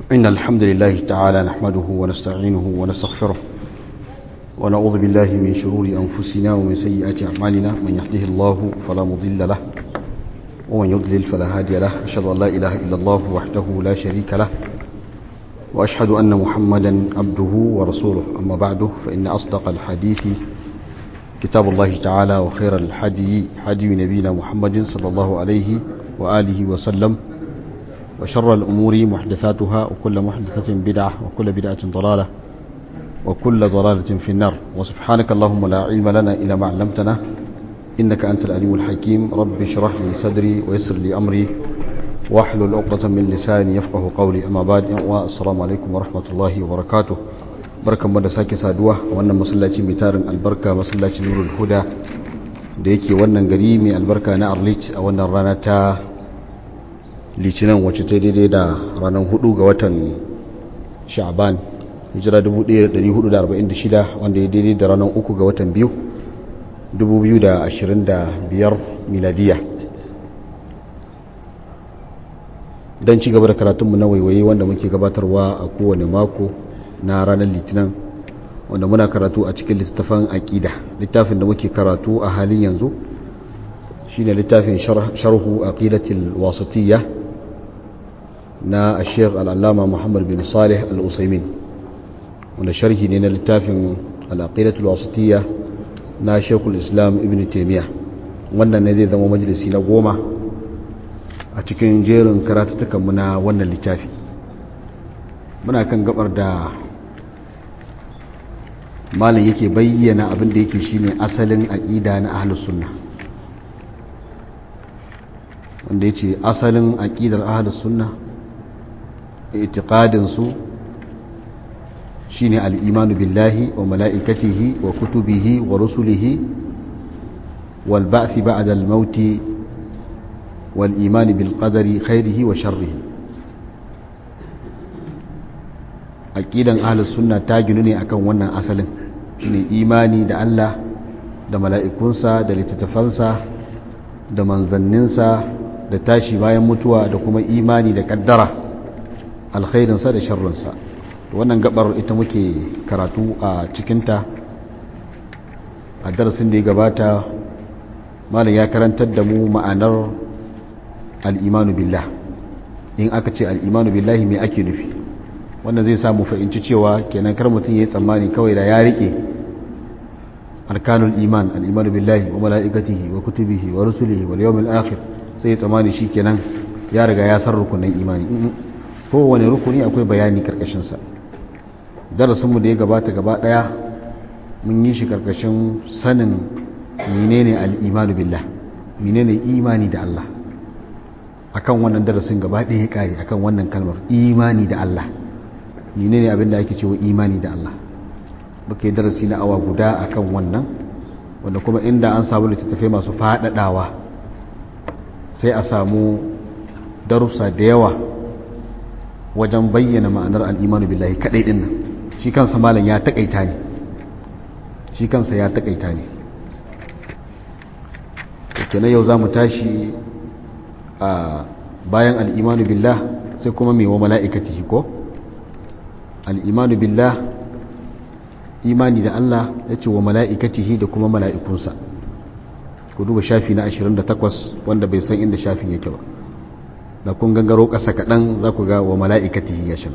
إن الحمد لله تعالى نحمده ونستعينه ونستغفره ونعوذ بالله من شرور أنفسنا ومن سيئات أعمالنا من يهده الله فلا مضل له ومن يضلل فلا هادي له أشهد أن لا إله إلا الله وحده لا شريك له وأشهد أن محمدا عبده ورسوله أما بعد فإن أصدق الحديث كتاب الله تعالى وخير الحدي حدي نبينا محمد صلى الله عليه وآله وسلم وشر الأمور محدثاتها وكل محدثة بدعة وكل بدعة ضلالة وكل ضلالة في النار وسبحانك اللهم لا علم لنا إلا ما علمتنا إنك أنت الأليم الحكيم رب اشرح لي صدري ويسر لي أمري واحلل عقدة من لساني يفقه قولي أما بعد والسلام عليكم ورحمة الله وبركاته barkan mu da sake saduwa a wannan masallaci mai tarin albarka masallacin nurul huda da yake wannan gari mai albarka na arlit a wannan rana ta litinin wacce ta daidai da ranar hudu ga watan sha'aban hijira 1446 wanda ya daidai da ranar uku ga watan biyu 2025 miladiya don ci gaba da karatunmu na waiwaye wanda muke gabatarwa a kowane mako na ranar litinin wanda muna karatu a cikin littafin aƙida littafin da muke karatu a halin yanzu shine littafin sharhu aqidatil wasatiyya na Sheikh al-Allama Muhammad bin Salih al-Usaimin wanda sharhi ne na littafin al-aqidatul wasatiyya na Sheikhul Islam Ibn Taymiyyah wannan ne zai zama majalisi na goma a cikin jerin karatutukan mu na wannan littafi muna kan gabar da malam yake bayyana abin da yake shine asalin aqida na ahlus sunna wanda yace asalin aqidar ahlus sunna i'tiqadin su shine al-imanu billahi wa mala'ikatihi wa kutubihi wa rusulihi wal ba'th ba'da al-maut wal iman bil qadari khairihi wa sharrihi aqidan ahlus sunna ta ginu ne akan wannan asalin shine imani da Allah da mala'ikunsa da littattafansa da manzanninsa da tashi bayan mutuwa da kuma imani da kaddara alkhairinsa da sharrinsa wannan gabar ita muke karatu a cikinta a darasin da ya gabata malam ya karantar da mu ma'anar al'imanu billah in aka ce al'imanu billahi mai ake nufi wannan zai samu fahimci cewa kenan kar mutum ya yi tsammani kawai da ya rike arkanul iman al'imanu billahi wa mala'ikatihi wa kutubihi wa rusulihi wa yawmil akhir sai ya tsammani shi kenan ya riga ya san rukunin imani kowane rukuni akwai bayani karkashin sa darasin mu da ya gabata gaba daya mun yi shi karkashin sanin menene al'imanu billah menene imani da Allah akan wannan darasin gaba daya ya kare akan wannan kalmar imani da Allah menene abin da ake cewa imani da Allah muke darasi na awa guda akan wannan wanda kuma inda an samu littattafai masu faɗaɗawa sai a samu darussa da yawa wajen bayyana ma'anar al'imanu billahi kaɗai ɗin nan shi kansa malam ya taƙaita ne shi kansa ya taƙaita ne kenan yau za mu tashi a bayan al'imanu billah sai kuma mai wa mala'ikatihi ko? al'imanu billah imani da Allah ya ce wa mala'ikatihi da kuma mala'ikunsa ku duba shafi na 28 wanda bai san inda shafin yake ba da kun gangaro ƙasa kaɗan za ku ga wa mala'ikatihi ya shi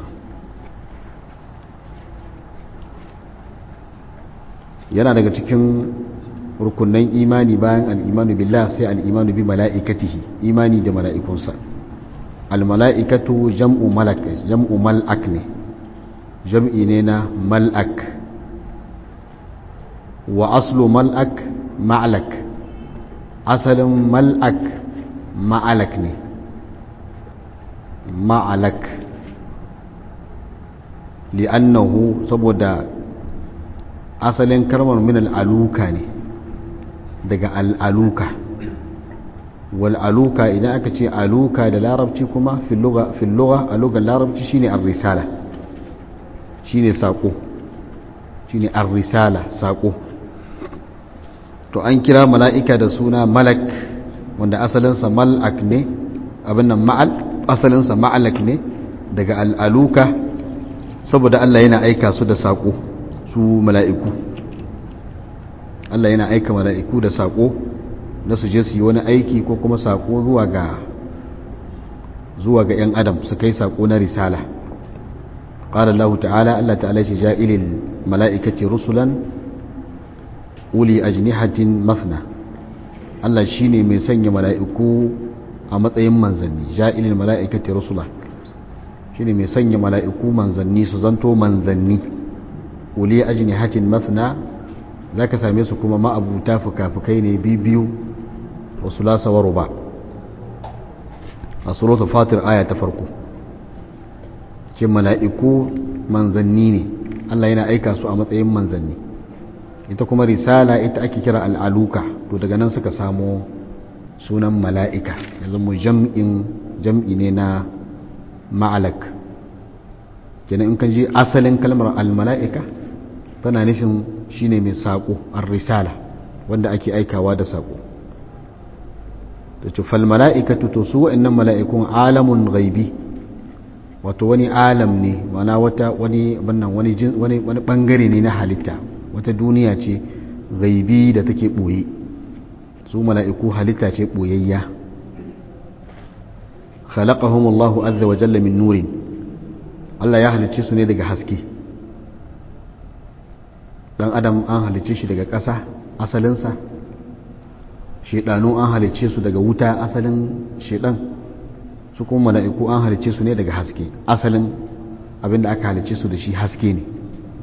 yana daga cikin rukunan imani bayan al'imanu billah sai al'imanu bi mala'ikatihi imani da mala'ikunsa al-mala'ikatu jam'u mal'ak ne jam'i ne na mal'ak wa aslu mal'ak ma'alak asalin mal'ak ma'alak ne ma'alak li'annahu saboda asalin karmar min al'aluka ne daga al'aluka wal'aluka idan aka ce aluka da larabci kuma filluga a lugar larabci shine ar-risala shine saƙo shine ar-risala saƙo to an kira mala'ika da suna malak wanda asalinsa mal'ak ne abin nan ma'al asalinsa ma'alak ne daga al'aluka saboda Allah yana aika su da saƙo su mala'iku Allah yana aika mala'iku da saƙo na su je su yi wani aiki ko kuma saƙo zuwa ga zuwa ga ‘yan adam su kai saƙo na risala ƙara Allah ta'ala Allah ta'ala shi ja'ilil mala'ikaci rusulan uli ajnihatin mafna Allah shi ne mai sanya mala'iku a matsayin manzanni ja'ilil mala'ikaci rusula shi ne mai sanya mala'iku manzanni su zanto manzanni uli ajnihatin mafna za ka same su kuma ma'abuta fuka-fukai ne biyu wasu lasawar ba a suratul fatir aya ta farko ce mala'iku manzanni ne Allah yana aika su a matsayin manzanni ita kuma risala ita ake kira al'aluka to daga nan suka samo sunan mala'ika ya zama jam'in jam'i ne na ma'alak kenan in kan ji asalin kalmar al-mala'ika tana nufin shine mai saƙo ar-risala wanda ake aikawa da saƙo da cufal mala'ikatu to su wa'annan mala'ikun alamun gaibi wato wani alam ne wana wata wani bannan wani wani wani bangare ne na halitta wata duniya ce gaibi da take boye su mala'iku halitta ce boyayya khalaqahum Allahu azza wa jalla min nurin Allah ya halicce su ne daga haske dan adam an halicce shi daga ƙasa asalinsa shedanu an halicce su daga wuta asalin shedan su kuma mala'iku an halicce su ne daga haske asalin abinda aka halicce su da shi haske ne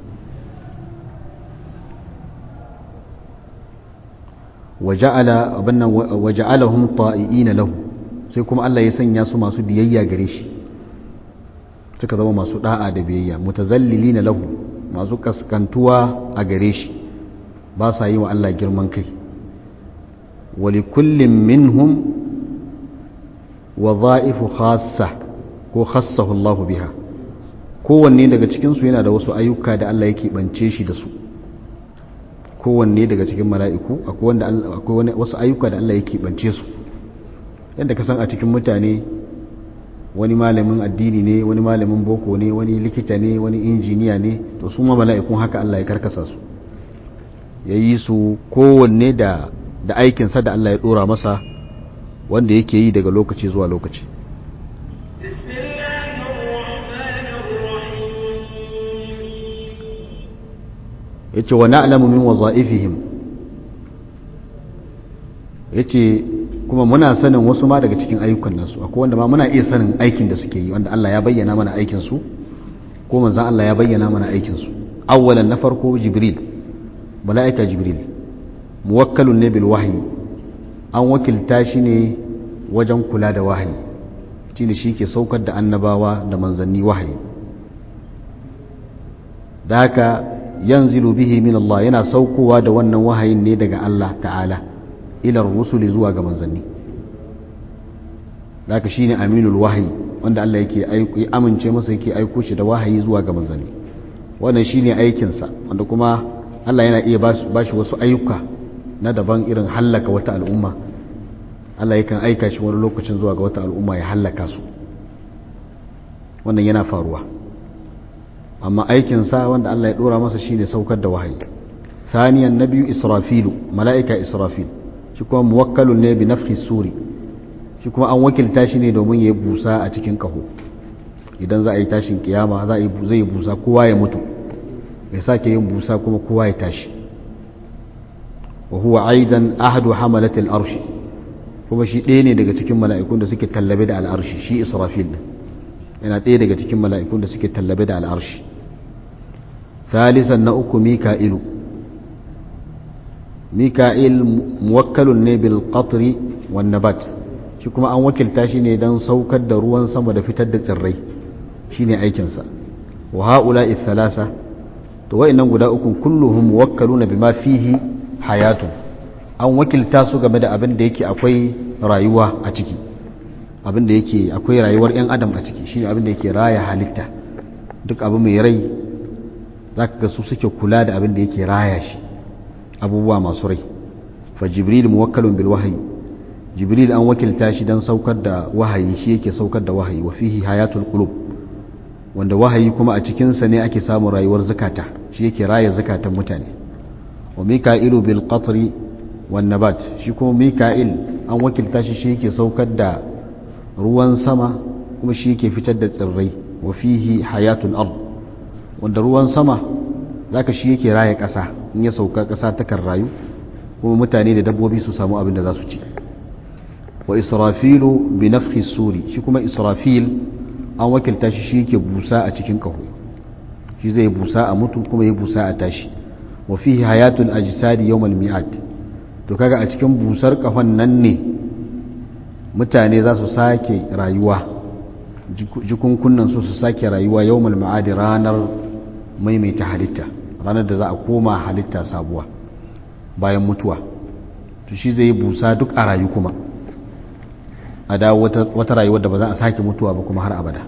waja'alahum ta'i'ina lahu sai kuma Allah ya sanya su masu biyayya gare shi suka zama masu da'a da biyayya mutazallilina lahu masu kaskantuwa a gare shi ba sa yi wa Allah girman kai wali kullum minhum wadha'ifu khassa ko khassahu Allah biha kowanne daga cikin su yana da wasu ayyuka da Allah yake bance shi da su kowanne daga cikin mala'iku akwai wanda akwai wasu ayyuka da Allah yake bance su yadda ka san a cikin mutane wani malamin addini ne wani malamin boko ne wani likita ne wani injiniya ne to su ma mala'ikun haka Allah ya karkasa su ya yi su kowanne da da aikinsa da Allah ya dora masa wanda yake yi daga lokaci zuwa lokaci ya ce wa na'lamu min waza'ifihim ya ce kuma muna sanin wasu ma daga cikin ayyukan nasu akwai wanda ma muna iya sanin aikin da suke yi wanda Allah ya bayyana mana aikinsu ko manzan Allah ya bayyana mana aikinsu awwalan na farko jibril mala'ika jibril muwakkalun ne bil wahyi an wakilta shi ne wajen kula da wahayi shi ne shi ke saukar da annabawa da manzanni wahayi da haka yanzilu bihi min Allah yana saukowa da wannan wahayin ne daga Allah ta'ala ilar rusuli zuwa ga manzanni da haka shine aminul wahayi wanda Allah yake amince masa yake aiko shi da wahayi zuwa ga manzanni wannan shine aikinsa wanda kuma Allah yana iya ba shi wasu ayyuka na daban irin hallaka wata al'umma Allah yakan aika shi wani lokacin zuwa ga wata al'umma ya hallaka su wannan yana faruwa amma aikinsa wanda Allah ya dora masa shine saukar da wahayi thaniyan na biyu israfilu mala'ika israfil shi kuma muwakkalun ne bi nafhi suri shi kuma an wakilta shi ne domin ya busa a cikin kaho idan za a yi tashin kiyama za a yi zai busa kowa ya mutu ya sake yin busa kuma kowa ya tashi wa huwa aidan ahadu hamalatil arshi kuma shi ɗaya ne daga cikin mala'ikun da suke tallabe da al'arshi shi israfil din yana ɗaya daga cikin mala'ikun da suke tallabe da al'arshi thalisan na uku mika'ilu mika'il muwakkalun ne bil qatri wan nabat shi kuma an wakilta shi ne don saukar da ruwan sama da fitar da tsirrai shine aikinsa wa haula thalasa to wa'annan guda uku kulluhum muwakkaluna bima fihi hayatun an wakilta su game da abin da yake akwai rayuwa a ciki abin da yake akwai rayuwar 'yan adam a ciki shine abin da yake raya halitta duk abu mai rai za ka ga su suke kula da abin da yake raya shi abubuwa masu rai fa jibril muwakkalun bil wahayi jibril an wakilta shi don saukar da wahayi shi yake saukar da wahayi wa fihi hayatul qulub wanda wahayi kuma a cikinsa ne ake samun rayuwar zakata shi yake raya zakatan mutane wa mika'ilu bil qatri wan nabat shi kuma mika'il an wakilta shi shi yake saukar da ruwan sama kuma shi yake fitar da tsirrai wa fihi hayatul ard wanda ruwan sama zaka shi yake raya ƙasa in ya sauka ƙasa ta kan rayu kuma mutane da dabbobi su samu abin da za su ci wa israfilu bi nafhi suri shi kuma israfil an wakilta shi shi yake busa a cikin kaho shi zai busa a mutu kuma ya busa a tashi wa fihi hayatul ajsadi yawmal mi'ad to kaga a cikin busar kahon nan ne mutane za su sake rayuwa jikunkunan su su sake rayuwa yawmal mi'ad ranar maimaita halitta ranar da za a koma halitta sabuwa bayan mutuwa to shi zai busa duk a rayu kuma a dawo wata rayuwar da ba za a sake mutuwa ba kuma har abada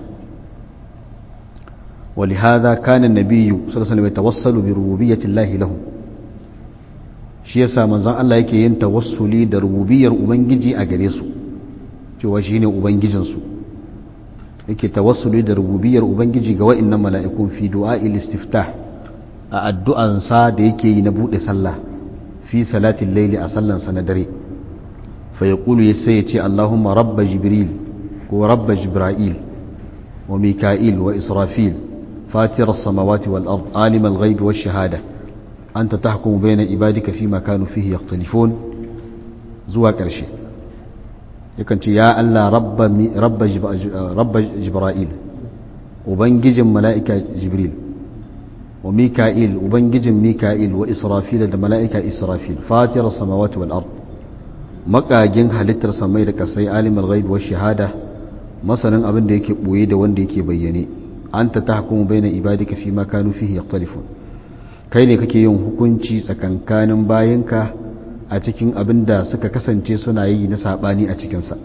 ولهذا كان النبي صلى الله عليه وسلم يتوسل بربوبية الله له shi yasa manzon Allah yake yin tawassuli da rububiyar ubangiji a gare su cewa shine ubangijin su yake tawassuli da rububiyar ubangiji ga wa'annan mala'ikun fi du'a'il istiftah a addu'an sa da yake yi na bude sallah fi salatin layli a sallan sa na dare فيقول يسيتي اللهم رب جبريل ورب جبرائيل وميكائيل وإسرافيل فاتر السماوات والأرض عالم الغيب والشهادة أنت تحكم بين عبادك فيما كانوا فيه يختلفون زوا كرشي يكن يا الله رب رب رب جبرائيل وبنجج ملائكة جبريل وميكائيل وبنجج ميكائيل وإسرافيل الملائكة إسرافيل فاتر السماوات والأرض makagin halittar samai da kasai alimul ghaib wa shahada masanin abin da yake boye da wanda yake bayyane anta tahkumu baina ibadika fi ma kanu fihi yakhtalifun kai ne kake yin hukunci tsakankanin bayanka a cikin abin da suka kasance suna yi na sabani a cikin sa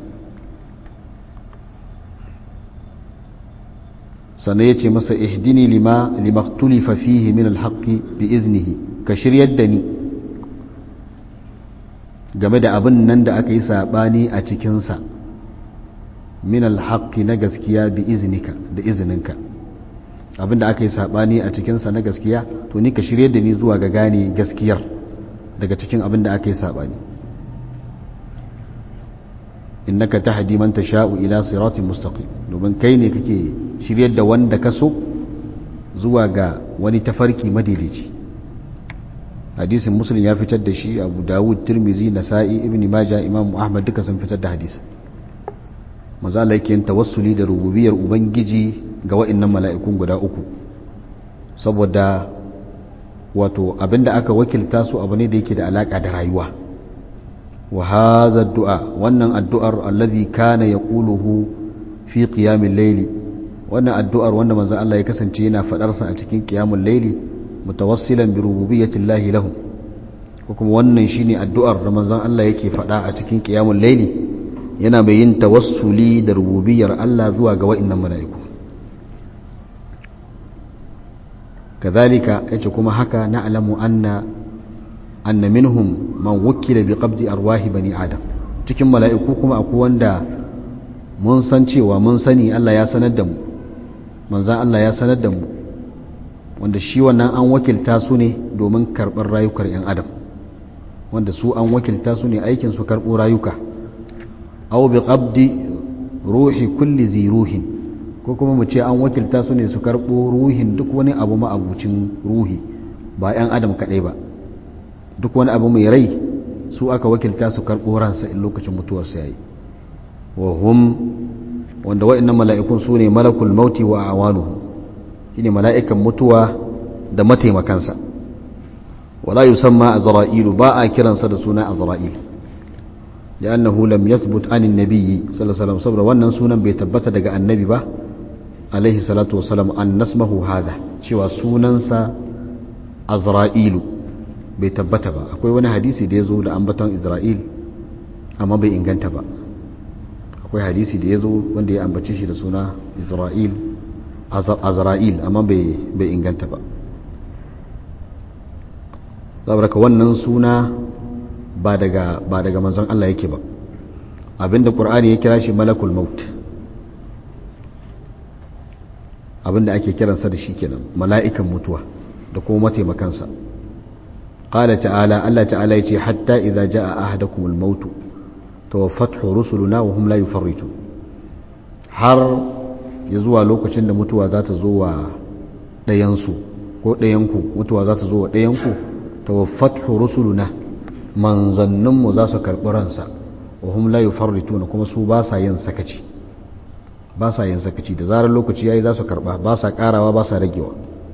sannan yace masa ihdini lima limaktulifa fihi min alhaqqi bi iznihi ka shiryar da ni game da abin nan da aka yi saɓani a cikinsa min alhaƙi na gaskiya bi izinika da izininka abin da aka yi saɓani a cikinsa na gaskiya to ni ka shirye da ni zuwa ga gane gaskiyar daga cikin abin da aka yi saɓani innaka tahdi man tasha'u ila siratin mustaqim domin kai ne kake shiryar da wanda ka so zuwa ga wani tafarki madaidaici hadisin muslim ya fitar da shi abu dawud tirmizi nasa'i ibn majah imam ahmad duka sun fitar da hadisi maza Allah yake tawassuli da rububiyar ubangiji ga wa'annan mala'ikun guda uku saboda wato abinda aka wakilta su abu ne da yake da alaka da rayuwa wa hadha du'a wannan addu'ar allazi kana yaquluhu fi qiyamil layli wannan addu'ar wanda manzo Allah ya kasance yana fadar sa a cikin qiyamul layli mutawassilan bi rububiyyati llahi lahum ko kuma wannan shine addu'ar da manzon Allah yake faɗa a cikin qiyamul layli yana mai yin tawassuli da rububiyyar Allah zuwa ga wa'annan mala'iku kadhalika yace kuma haka na'lamu anna anna minhum man wukila bi qabdi arwahi bani adam cikin mala'iku kuma akwai wanda mun san cewa mun sani Allah ya sanar da mu manzon Allah ya sanar da mu wanda shi wannan an wakilta su ne domin karɓar rayukar 'yan adam wanda su an wakilta su ne aikin su karɓo rayuka aw bi qabdi ruhi kulli zi ruhin ko kuma mu ce an wakilta su ne su karɓo ruhin duk wani abu ma'abucin ruhi ba 'yan adam kaɗai ba duk wani abu mai rai su aka wakilta su karɓo ransa in lokacin mutuwarsa yayi wa hum wanda wa'annan mala'ikun su ne malakul mauti wa awanuhu shine mala'ikan mutuwa da mataimakansa wala yusamma azra'ilu ba a kiransa da suna azra'il li'annahu lam yathbut anin nabiyyi sallallahu alaihi wasallam saboda wannan sunan bai tabbata daga annabi ba alaihi salatu wasallam an nasmahu hada cewa sunansa azra'ilu bai tabbata ba akwai wani hadisi da ya zo da ambaton isra'il amma bai inganta ba akwai hadisi da ya zo wanda ya ambace shi da suna isra'il azra'il amma bai inganta ba saboda wannan suna ba daga ba daga manzon Allah yake ba abinda qur'ani ya kira shi malakul maut abinda ake kiransa da shi kenan mala'ikan mutuwa da kuma mataimakansa qala ta'ala Allah ta'ala yace hatta idza jaa ahadakumul maut tawaffathu rusuluna wa hum la yufarritun har ya zuwa lokacin da mutuwa za ta zo wa ɗayansu ko ɗayanku mutuwa za ta zo wa ɗayanku tawaffathu rusuluna manzanninmu za su karɓi ransa wa hum la yufarrituna kuma su ba sa yin sakaci ba sa yin sakaci da zarar lokaci yayi za su karɓa ba sa ƙarawa ba sa ragewa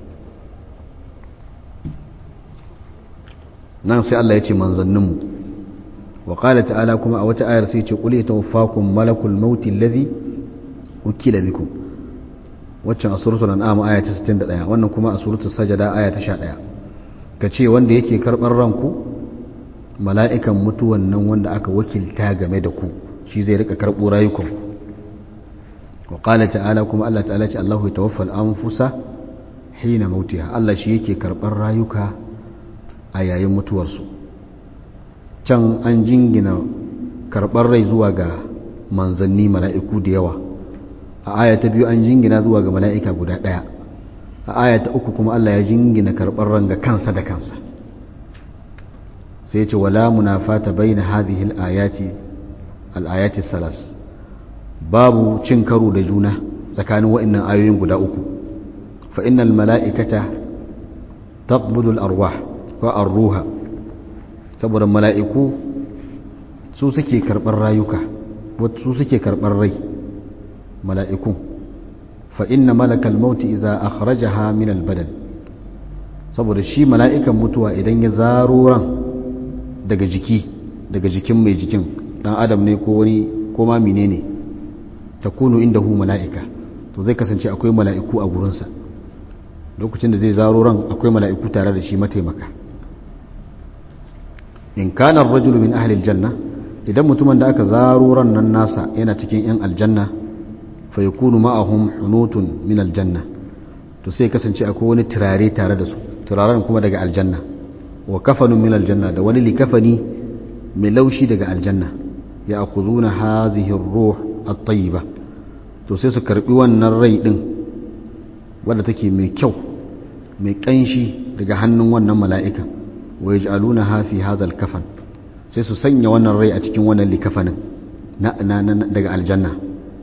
nan sai Allah ya ce manzanninmu wa qala ta'ala kuma a wata ayar sai ya ce qul yatawaffakum malakul mauti alladhi ukila bikum waccan a suratul an'am aya ta 61 wannan kuma a suratul sajada aya ta 11 kace wanda yake karɓar ranku mala'ikan mutuwan nan wanda aka wakilta game da ku shi zai rika karɓo rayukan wa qala ta'ala kuma Allah ta'ala ce Allahu yatawaffal anfusa hina mautiha Allah shi yake karɓar rayuka a yayin mutuwarsu can an jingina karɓar rai zuwa ga manzanni mala'iku da yawa a aya ta biyu an jingina zuwa ga mala'ika guda ɗaya a aya ta uku kuma Allah ya jingina karɓar ran ga kansa da kansa sai ce wala munafata baina hadhihi al-ayati al-ayati salas babu cin karo da juna tsakanin wa'annan ayoyin guda uku fa innal mala'ikata taqbudu al-arwah wa ar-ruha saboda mala'iku su suke karɓar rayuka su suke karɓar rai mala'iku fa inna malakal mauti idza akhrajaha min al-badan saboda shi mala'ikan mutuwa idan ya zaro ran daga jiki daga jikin mai jikin dan adam ne ko wani ko ma menene takunu indahu mala'ika to zai kasance akwai mala'iku a gurinsa lokacin da zai zaro ran akwai mala'iku tare da shi mataimaka in kana ar-rajulu min ahli al-janna idan mutumin da aka zaro ran nan nasa yana cikin yan aljanna fa yakunu ma'ahum hunutun min al-janna to sai kasance akwai wani turare tare da su turaren kuma daga aljanna wa kafanun min aljanna da wani likafani mai laushi daga aljanna ya akhuzuna hazihi ar-ruh at-tayyiba to sai su karbi wannan rai din wanda take mai kyau mai kanshi daga hannun wannan mala'ika wa yaj'alunaha fi hadha al-kafan sai su sanya wannan rai a cikin wannan likafanin na, daga aljanna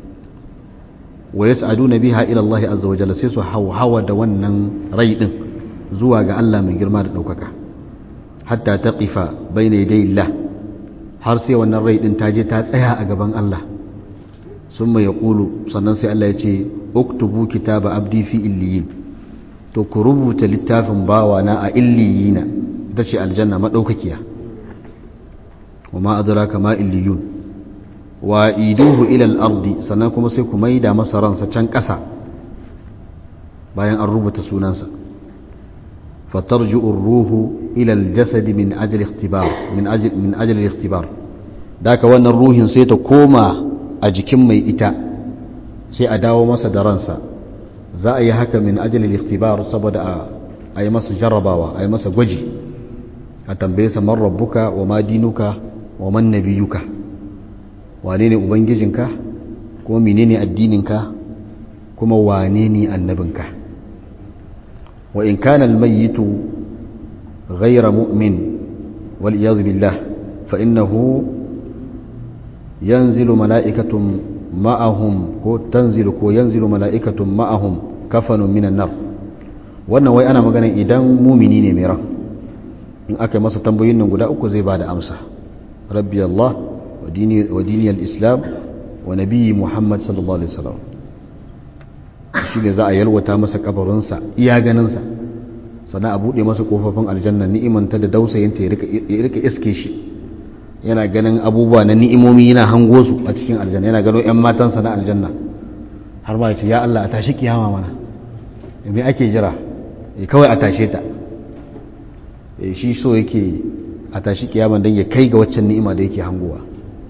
wa yas'aduna biha ila Allah azza wa jalla sai su hawhawa da wannan rai din zuwa ga Allah mai girma da daukaka hatta taqifa bayna yaday Allah har sai wannan rai din ta je ta tsaya a gaban Allah summa yaqulu sannan sai Allah ya ce uktubu kitaba abdi fi illiyin to ku rubuta littafin bawa na a illiyina ita ce aljanna madaukakiya wa ma adraka ma illiyun wa iduhu ila al-ardi sannan kuma sai ku maida masa ransa can ƙasa bayan an rubuta sunansa فترجع الروح إلى الجسد من أجل اختبار من أجل من أجل الاختبار ذاك وان الروح سيتا كوما أجكم مي إتا سي أداو مسا درانسا za a yi haka min ajalil ikhtibar saboda a yi masa jarrabawa a yi masa gwaji a tambaye sa man rabbuka wa ma dinuka wa man nabiyuka wane ne ubangijinka kuma menene addininka kuma wane ne annabinka wa in kana almayyitu ghayra mu'min wal iyad billah fa innahu yanzilu mala'ikatun ma'ahum ko tanzilu ko yanzilu mala'ikatun ma'ahum kafanun minan nar wannan wai ana magana idan mumini ne mai ran in aka yi masa tambayoyin nan guda uku zai bada amsa rabbi Allah wa dini al-islam wa nabiyyi Muhammad sallallahu alaihi wasallam shi ne za a yalwata masa kabarinsa iya ganinsa sannan a buɗe masa kofofin aljanna ni'imanta da dausayinta ya rika iske shi yana ganin abubuwa na ni'imomi yana hango su a cikin aljanna yana gano 'yan matansa na aljanna har ba ce ya Allah a tashi kiyama mana me ake jira kawai a tashe ta shi so yake a tashi kiyama don ya kai ga waccan ni'ima da yake hangowa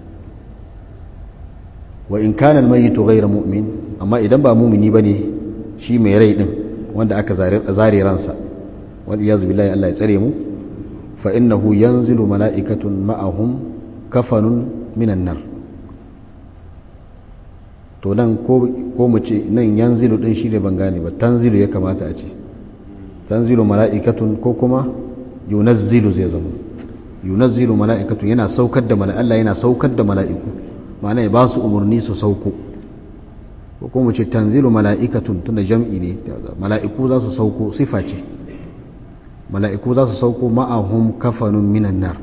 wa in kana almayitu ghayra mu'min amma idan ba mu'mini bane shi mai rai din wanda aka zare ransa wal iyaz billahi Allah ya tsare mu fa innahu yanzilu mala'ikatun ma'ahum kafanun minan nar to nan ko mu ce nan yanzilu din shi ne ban gane ba tanzilu ya kamata a ce tanzilu mala'ikatun ko kuma yunazzilu zai zama yunazzilu mala'ikatun yana saukar da mala'ika Allah yana saukar da mala'iku ma'ana ya ba su umarni su sauko ko kuma mu ce tanzilu mala'ikatun tunda jam'i ne mala'iku za su sauko sifa ce mala'iku za su sauko ma'ahum kafanun minan nar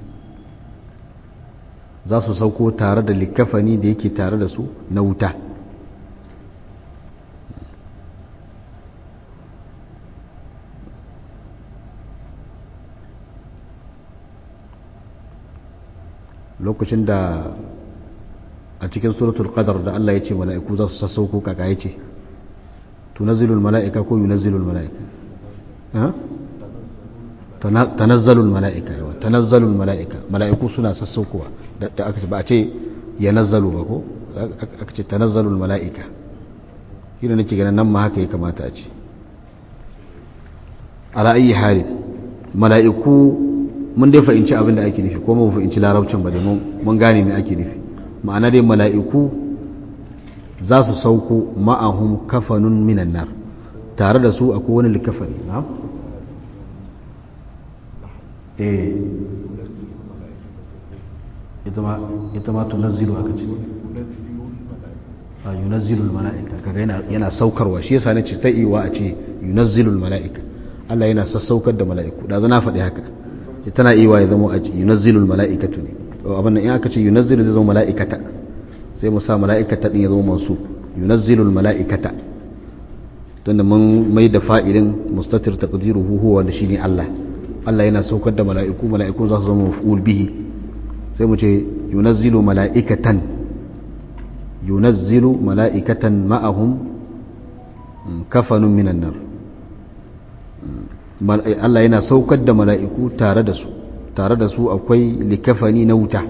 za su sauko tare da likafani da yake tare da su na wuta lokacin da a cikin suratul qadar da Allah ya ce mala'iku za su sassauko kaka ya ce tunazzilul mala'ika ko yunazzilul mala'ika tanazzalul mala'ika yawa tanazzalul mala'ika mala'iku suna sassaukowa da aka ce ba a ce ya nazzalu ba ko aka ce tanazzalul mala'ika shi da nake ganin nan ma haka ya kamata a ce ala ayi hali mala'iku mun dai fahimci abin da ake nufi ko mun fahimci larabcin ba dai mun gane me ake nufi ma'ana dai mala'iku za su sauko ma'ahum kafanun minan nar tare da su akwai wani likafani na eh ita ma tunazzilu aka ce a yunazzilul mala'ika kaga yana yana saukarwa shi yasa nace sai iwa a ce yunazzilul mala'ika Allah yana sassaukar da mala'iku da zana faɗi haka tana iwa ya zama a yunazzilul mala'ikatu ne abin nan in aka ce yunazzilu zai zama mala'ikata sai mu sa mala'ikata din ya zama mansu yunazzilul mala'ikata tunda mun mai da fa'ilin mustatir taqdiruhu huwa da shine Allah Allah yana saukar da mala'iku mala'iku za su zama maf'ul bihi sai mu ce yunazzilu mala'ikatan yunazzilu mala'ikatan ma'ahum kafanun minan nar Allah yana saukar da mala'iku tare da su tare da su akwai likafani na wuta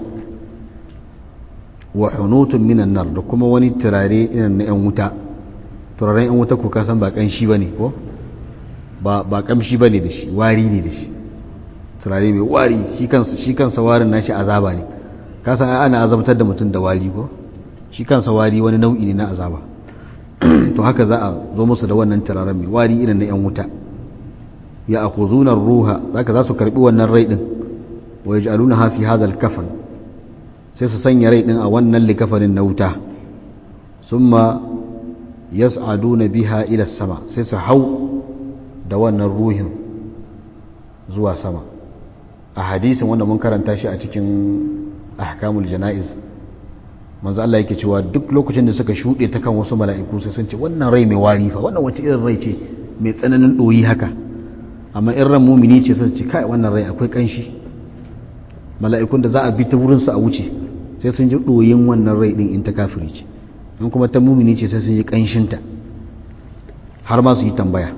wa hunutun minan nar da kuma wani turare irin na ‘yan wuta turaren ‘yan wuta ko kasan ba ƙanshi ba ne ko ba ƙamshi ba ne da shi wari ne da shi turare mai wari shi kansa warin nashi azaba ne kasan ana azabtar da mutum da wari ko shi kansa wari wani nau'i ne na azaba to haka za a zo musu da wannan turaren mai wari irin na ‘yan wuta ya a ruha zaka za su karbi wannan rai din wa yaj'alunaha fi hadha al-kafan sai su sanya rai din a wannan likafanin na wuta summa yas'aduna biha ila sama sai su hau da wannan ruhin zuwa sama a hadisin wanda mun karanta shi a cikin ahkamul janaiz manzo Allah yake cewa duk lokacin da suka shuɗe ta kan wasu mala'iku sai sun ce wannan rai mai wari fa wannan wace irin rai ce mai tsananin ɗoyi haka amma in ran mumini ce sai ce kai wannan rai akwai kanshi mala'ikun da za a bi ta wurin su a wuce sai sun ji ɗoyin wannan rai din in ta kafiri ce in kuma ta mumini ce sai sun ji kanshinta har ma su yi tambaya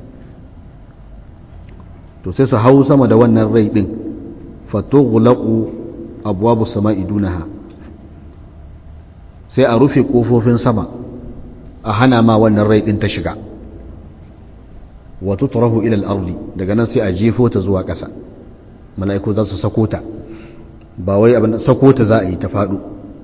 to sai su hau sama da wannan rai din fatughlaqu abwabu sama'i dunaha sai a rufe kofofin sama a hana ma wannan rai din ta shiga wa tutrahu ila al-ardi daga nan sai a jefo ta zuwa ƙasa mala'iku za su sako ta ba wai abin sako ta za a yi ta faɗo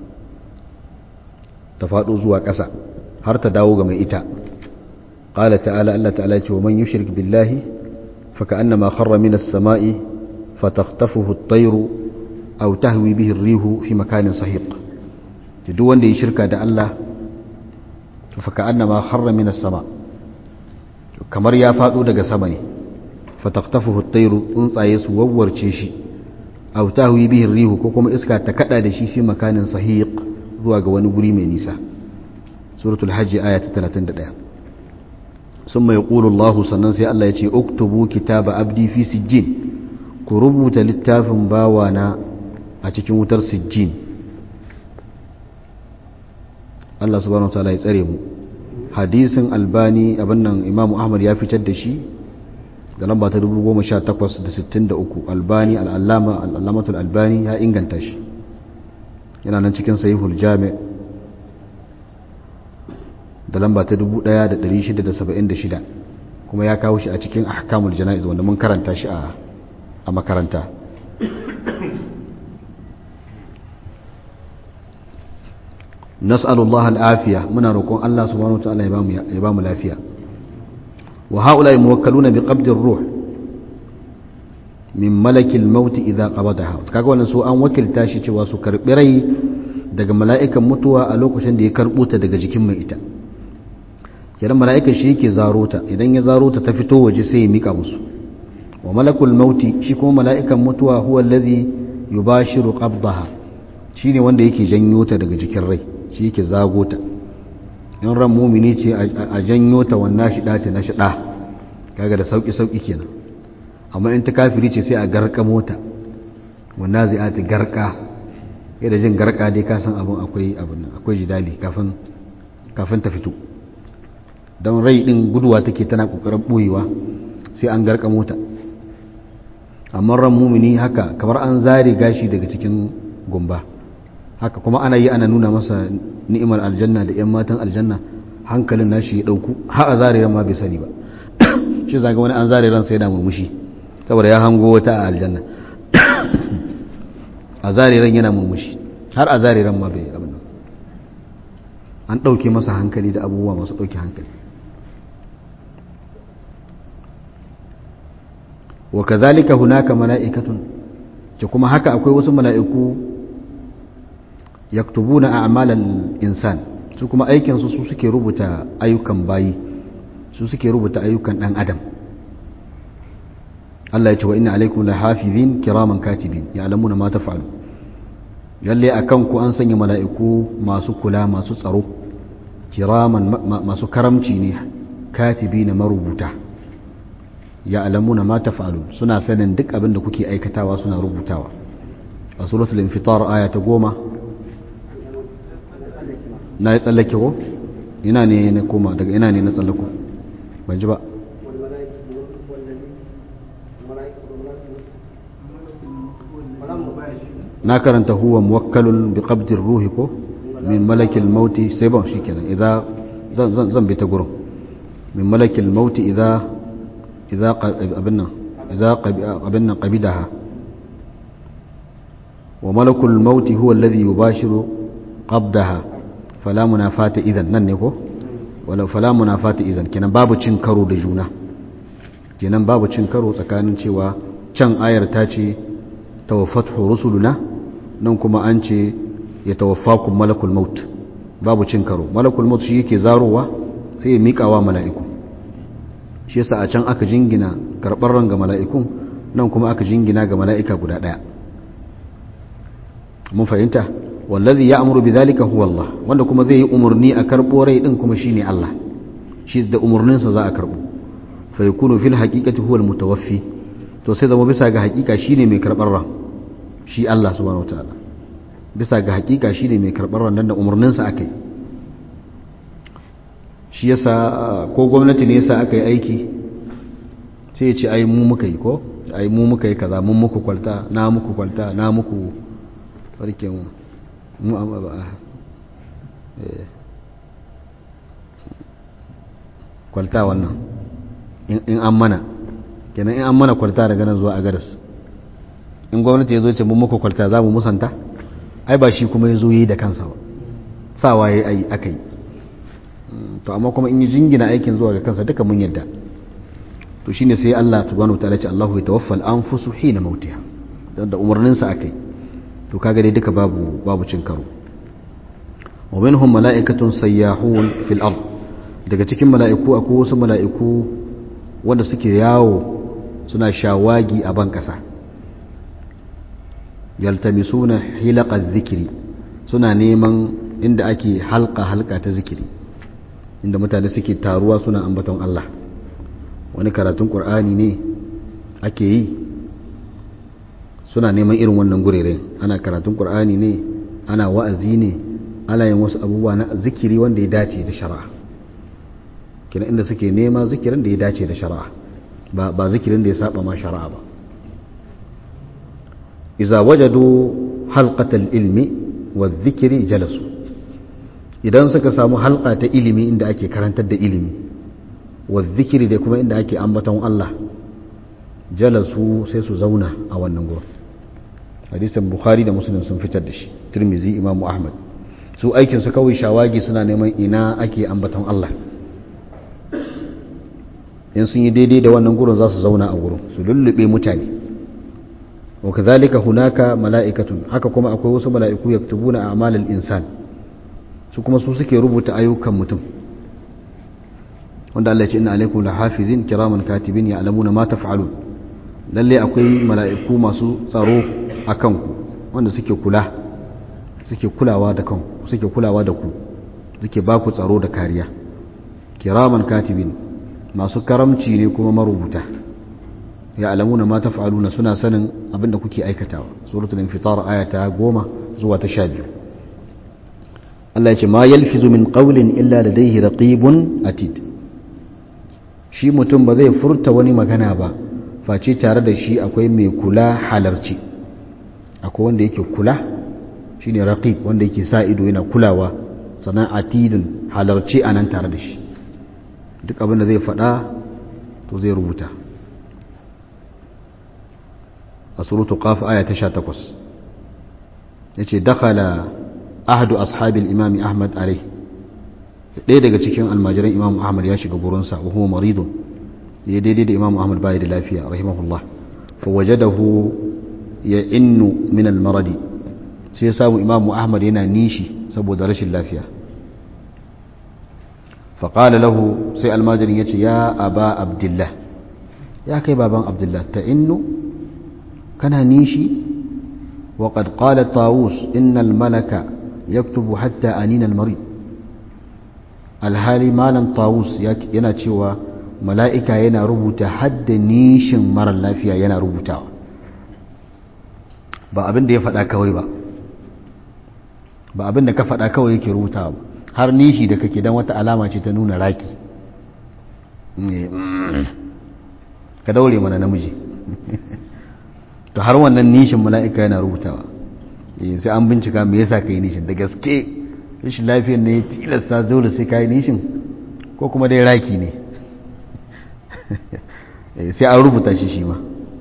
ta faɗo zuwa ƙasa har ta dawo ga mai ita qala ta'ala Allah ta'ala ya ce wa man yushrik billahi fa ka'annama kharra min as-sama'i fatakhtafuhu at-tayru aw tahwi bihi ar-rihu fi makanin sahiq duk wanda ya shirka da Allah fa ka'annama kharra min as-sama' kamar ya faɗo daga sama ne fataktafuhu at-tayru tsuntsaye su wawwarce shi aw tahwi bihi rihu ko kuma iska ta kada da shi fi makanin sahiq zuwa ga wani guri mai nisa suratul hajj aya ta 31 summa yaqulu Allah sannan sai Allah ya ce uktubu kitaba abdi fi sijjin ku rubuta littafin bawana a cikin wutar sijjin Allah subhanahu wa ta'ala ya tsare mu hadisin albani abin nan imamu ahmad ya fitar da shi da lamba ta 1863 albani al'allama al'allamatul albani ya inganta shi yana nan cikin sahihul jami da lamba ta 1676 kuma ya kawo shi a cikin ahkamul jana'iz wanda mun karanta shi a makaranta nas'alullah al'afiya muna roƙon Allah subhanahu wa ta'ala ya ba mu lafiya wa haula muwakkaluna bi qabdir ruh min malakil maut idza qabadaha kaga wannan su an wakilta shi cewa su karbi rai daga mala'ikan mutuwa a lokacin da ya karbo ta daga jikin mai ita kiran mala'ikan shi yake zaro ta idan ya zaro ta ta fito waje sai ya mika musu wa malakul mauti shi kuma mala'ikan mutuwa huwa alladhi yubashiru qabdaha shine wanda yake janyo ta daga jikin rai shi yake zago ta in ran mumini ce a janyo ta wannan shida ta na shida kaga da sauki sauki kenan amma in ta kafiri ce sai a garka mota wannan zai ati garka yadda jin garka dai ka san abin akwai abin akwai jidali kafin kafin ta fito don rai din guduwa take tana kokarin boyewa sai an garka mota amma ran mumini haka kamar an zare gashi daga cikin gumba haka kuma ana yi ana nuna masa ni'imar aljanna da 'yan matan aljanna hankalin nashi ya dauku har a zare ran ma bai sani ba shi zaga wani an zare ran sai yana murmushi saboda ya hango wata a aljanna a zare ran yana murmushi har a zare ran ma bai abin an dauke masa hankali da abubuwa masu dauke hankali wa kazalika hunaka mala'ikatun ce kuma haka akwai wasu mala'iku yaktubuna a'malal insan su kuma aikin su su suke rubuta ayyukan bayi su suke rubuta ayyukan dan adam Allah ya ce wa inna alaikum lahafizin kiraman katibin ya'lamuna ma taf'alu yalle akan ku an sanya mala'iku masu kula masu tsaro kiraman masu karamci ne katibina marubuta ya'lamuna ma taf'alu suna sanin duk abin da kuke aikatawa suna rubutawa a suratul infitar aya ta goma na yi tsallake ko ina ne na koma daga ina ne na tsallako ban ji ba na karanta huwa muwakkalun bi qabdir ruhi ko min malakil mauti sai ban shikenan idza zan zan zan bi ta gurin min malakil mauti idza idza abinna idza abinna qabidaha wa malakul mauti huwa alladhi yubashiru qabdaha fala munafata idan nan ne ko wala fala munafata idan kenan babu cin karo da juna kenan babu cin karo tsakanin cewa can ayar ta ce tawaffatu rusuluna nan kuma an ce ya tawaffakum malakul maut babu cin karo malakul maut shi yake zarowa sai ya miƙawa mala'iku shi yasa a can aka jingina karɓar ran ga mala'ikun nan kuma aka jingina ga mala'ika guda ɗaya mun fahimta wallazi ya amuru bi zalika huwa Allah wanda kuma zai yi umarni a karɓo rai din kuma shine Allah shi da umarninsa za a karɓo fa yakunu fil haqiqati huwa al mutawaffi to sai zama bisa ga haƙiƙa shine mai karɓar ran shi Allah subhanahu wataala bisa ga haƙiƙa shine mai karɓar ran da umarninsa aka yi shi yasa ko gwamnati ne yasa aka yi aiki sai ya ce ai mu muka yi ko ai mu muka yi kaza mun muku kwalta na muku kwalta na muku farke mu mu amma ba kwalta wannan in an mana kenan in an mana kwalta daga nan zuwa agaras in gwamnati ya zo ce mun muku kwalta za mu musanta ai ba shi kuma ya zo yi da kansa ba sawa ya yi aka yi to amma kuma in yi jingina aikin zuwa ga kansa duka mun yadda to shine sai Allah subhanahu wataala ce Allahu yatawaffa al-anfusu hina mautiha dan da umarnin sa akai to kaga dai duka babu babu cin karo wa minhum mala'ikatun sayyahun fil ard daga cikin mala'iku akwai wasu mala'iku wanda suke yawo suna shawagi a ban kasa yaltamisuna hilaqa dhikri suna neman inda ake halka halka ta zikiri inda mutane suke taruwa suna ambaton Allah wani karatun ƙur'ani ne ake yi suna neman irin wannan gurere ana karatun ƙur'ani ne ana wa'azi ne ana yin wasu abubuwa na zikiri wanda ya dace da shari'a kina inda suke nema zikirin da ya dace da shari'a ba ba zikirin da ya saba ma shari'a ba iza wajadu halqatal ilmi wa dhikri jalasu idan suka samu halka ta ilimi inda ake karantar da ilimi wa zikiri da kuma inda ake ambaton Allah jalasu sai su zauna a wannan gurin hadisin bukhari da muslim sun fitar da shi tirmizi imamu ahmad su aikinsu kawai shawagi suna neman ina ake ambaton Allah in sun yi daidai da wannan gurin za su zauna a gurin su lullube mutane wa kazalika hunaka mala'ikatun haka kuma akwai wasu mala'iku yaktubuna a'malal insan su kuma su suke rubuta ayyukan mutum wanda Allah ya ce inna alaikum lahafizin kiraman katibin ya'lamuna ma taf'alun lalle akwai mala'iku masu tsaro akan ku wanda suke kula suke kulawa da kanku suke kulawa da ku suke ba ku tsaro da kariya kiraman katibin masu karamci ne kuma marubuta ya alamuna ma taf'aluna suna sanin abinda kuke aikatawa suratul infitar aya ta 10 zuwa ta 12 Allah ya ce ma yalfizu min qawlin illa ladayhi raqibun atid shi mutum ba zai furta wani magana ba face tare da shi akwai mai kula halarci akwai wanda yake kula shine raqib wanda yake sa ido yana kulawa sannan atidun halarci anan tare da shi duk abin da zai faɗa to zai rubuta a surutu qaf aya ta 18 yace dakhala ahadu ashabil imami ahmad alayhi ɗaya daga cikin almajiran imamu ahmad ya shiga gurinsa wa huwa maridun ya daidai da imamu ahmad bai da lafiya rahimahullah fa wajadahu ya innu min almaradi sai ya samu imamu ahmad yana nishi saboda rashin lafiya fa qala lahu sai almajirin yace ya aba abdullah ya kai baban abdullah ta innu kana nishi wa qad qala tawus innal malaka yaktubu hatta anina almarid alhali malam tawus yana cewa mala'ika yana rubuta hadda nishin marar lafiya yana rubutawa ba abin da ya faɗa kawai ba ba abin da ka faɗa kawai yake rubutawa ba har nishi da kake don wata alama ce ta nuna raki ka daure mana namiji to har wannan nishin mala'ika yana rubutawa sai an bincika me yasa ka yi nishin da gaske rashin lafiyar ne ya tilasta dole sai kayi nishin ko kuma dai raki ne sai an rubuta shi shi ma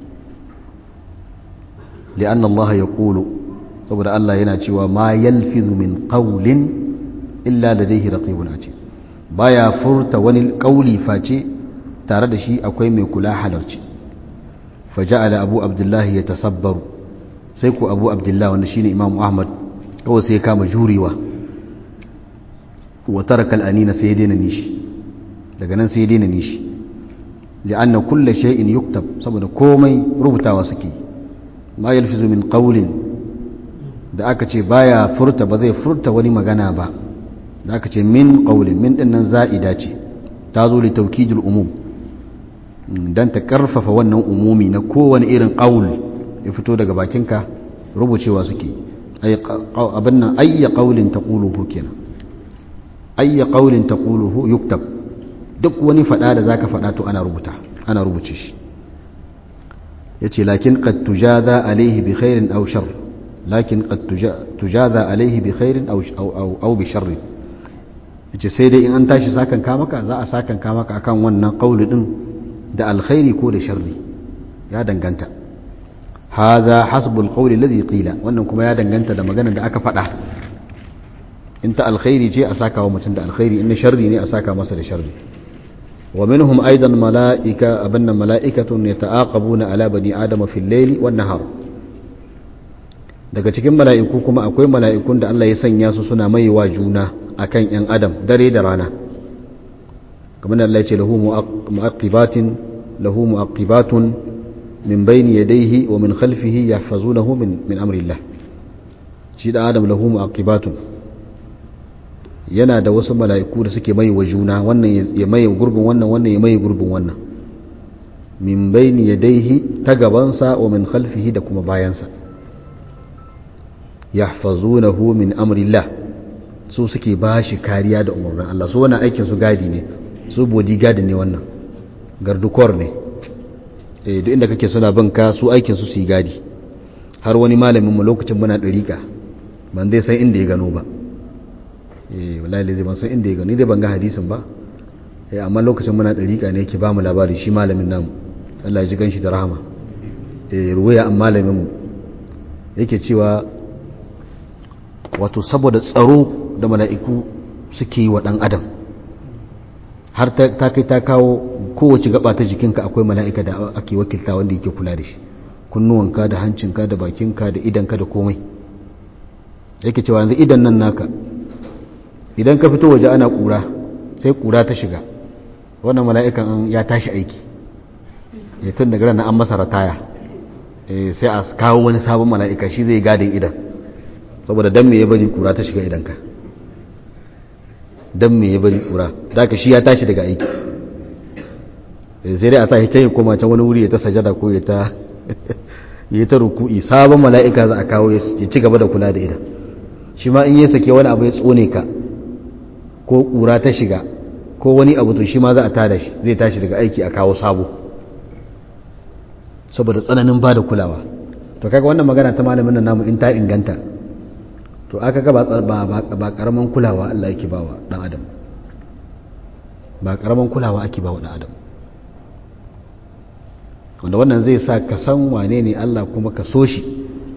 li'anna Allah ya ƙulu saboda Allah yana cewa ma yalfizu min qawlin illa ladayhi raqibun atid baya furta wani ƙauli face tare da shi akwai mai kula halarci faja'ala abu abdullahi ya tasabbaru sai ku abu abdullahi wanda shine imamu ahmad kawai sai ya kama jurewa wa taraka al'anina sai ya daina nishi daga nan sai ya daina nishi li'anna kulle shay'in yuktab saboda komai rubutawa suke ma yalfizu min qawlin da aka ce baya furta ba zai furta wani magana ba da aka ce min qawlin min din nan za'ida ce ta zo li tawkidul umum dan ta karfafa wannan umumi na kowane irin qawl ya fito daga bakinka rubucewa suke ay abin nan ayya qawlin taquluhu kenan ayya qawlin taquluhu yuktab duk wani fada da zaka fada to ana rubuta ana rubuce shi yace lakin qad tujaza alayhi bi khairin aw shar lakin qad tujaza alayhi bi khairin aw aw aw bi sharr yace sai dai in an tashi sakan ka maka za a sakan ka maka akan wannan qawli din da alkhairi ko da sharri ya danganta haza hasbul qawli alladhi qila wannan kuma ya danganta da maganar da aka fada in ta alkhairi ce a saka wa mutum da alkhairi in sharri ne a saka masa da sharri wa minhum aidan mala'ika abanna mala'ikatun yata'aqabuna ala bani adama fil layli wan nahar daga cikin mala'iku kuma akwai mala'ikun da Allah ya sanya su suna maiwa juna akan yan adam dare da rana kamar Allah ya ce lahu mu'aqibatin lahu mu'aqibatun min bayni yadayhi wa min khalfihi yahfazunahu min min amrillah shi da adam lahu mu'aqibatun yana da wasu mala'iku da suke mai wa juna wannan ya mai gurbin wannan wannan ya mai gurbin wannan min bayni yadayhi ta gabansa wa min khalfihi da kuma bayansa yahfazunahu min amrillah su suke bashi kariya da umarnin Allah su wannan aikin su gadi ne su bodyguard ne wannan gardukor ne eh duk inda kake suna bin ka su aikin su su yi gadi har wani malamin mu lokacin muna dariƙa ban dai san inda ya gano ba eh wallahi zai ban san inda ya gano ni dai ban ga hadisin ba eh amma lokacin muna dariƙa ne yake ba mu labari shi malamin namu Allah ya ji ganshi da rahama eh ruwaya an malamin mu yake cewa wato saboda tsaro da mala'iku suke yi wa ɗan adam har ta kai ta kawo kowace gaba ta jikinka akwai mala'ika da ake wakilta wanda yake kula da shi kunnuwanka da hancinka da bakinka da idanka da komai yake cewa yanzu idan nan naka idan ka fito waje ana kura sai kura ta shiga wannan mala'ikan ya tashi aiki ya tun daga ranar an masa rataya sai a kawo wani sabon mala'ika shi zai gadin idan saboda dan me ya bari kura ta shiga idanka dan me ya bari kura da ka shi ya tashi daga aiki sai dai a sa can ya koma can wani wuri ya ta sajada ko ya ta ya ta ruku'i sabon mala'ika za a kawo ya ci gaba da kula da idan shi ma in yi sake wani abu ya tsone ka ko kura ta shiga ko wani abu to shi ma za a tada shi zai tashi daga aiki a kawo sabo saboda tsananin ba da kulawa to kaga wannan magana ta malamin nan namu in ta inganta to aka ga ba karaman kulawa Allah yake bawa dan adam ba karaman kulawa ake bawa dan adam wanda wannan zai sa ka san wane ne Allah kuma ka so shi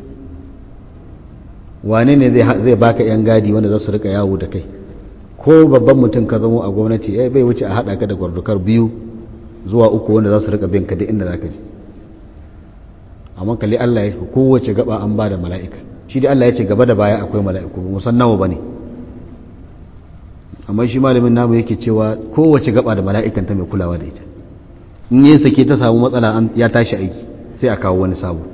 wane ne zai baka yan gadi wanda za su rika yawo da kai ko babban mutum ka zamo a gwamnati eh bai wuce a haɗa ka da gwardukar biyu zuwa uku wanda za su rika bin ka duk inda za ka je amma kalli Allah ya ce kowace gaba an ba da mala'ika shi dai Allah ya ce gaba da baya akwai mala'iku ba musan nawa ba ne amma shi malamin namu yake cewa kowace gaba da mala'ikan ta mai kulawa da ita in yin sake ta samu matsala ya tashi aiki sai a kawo wani sabo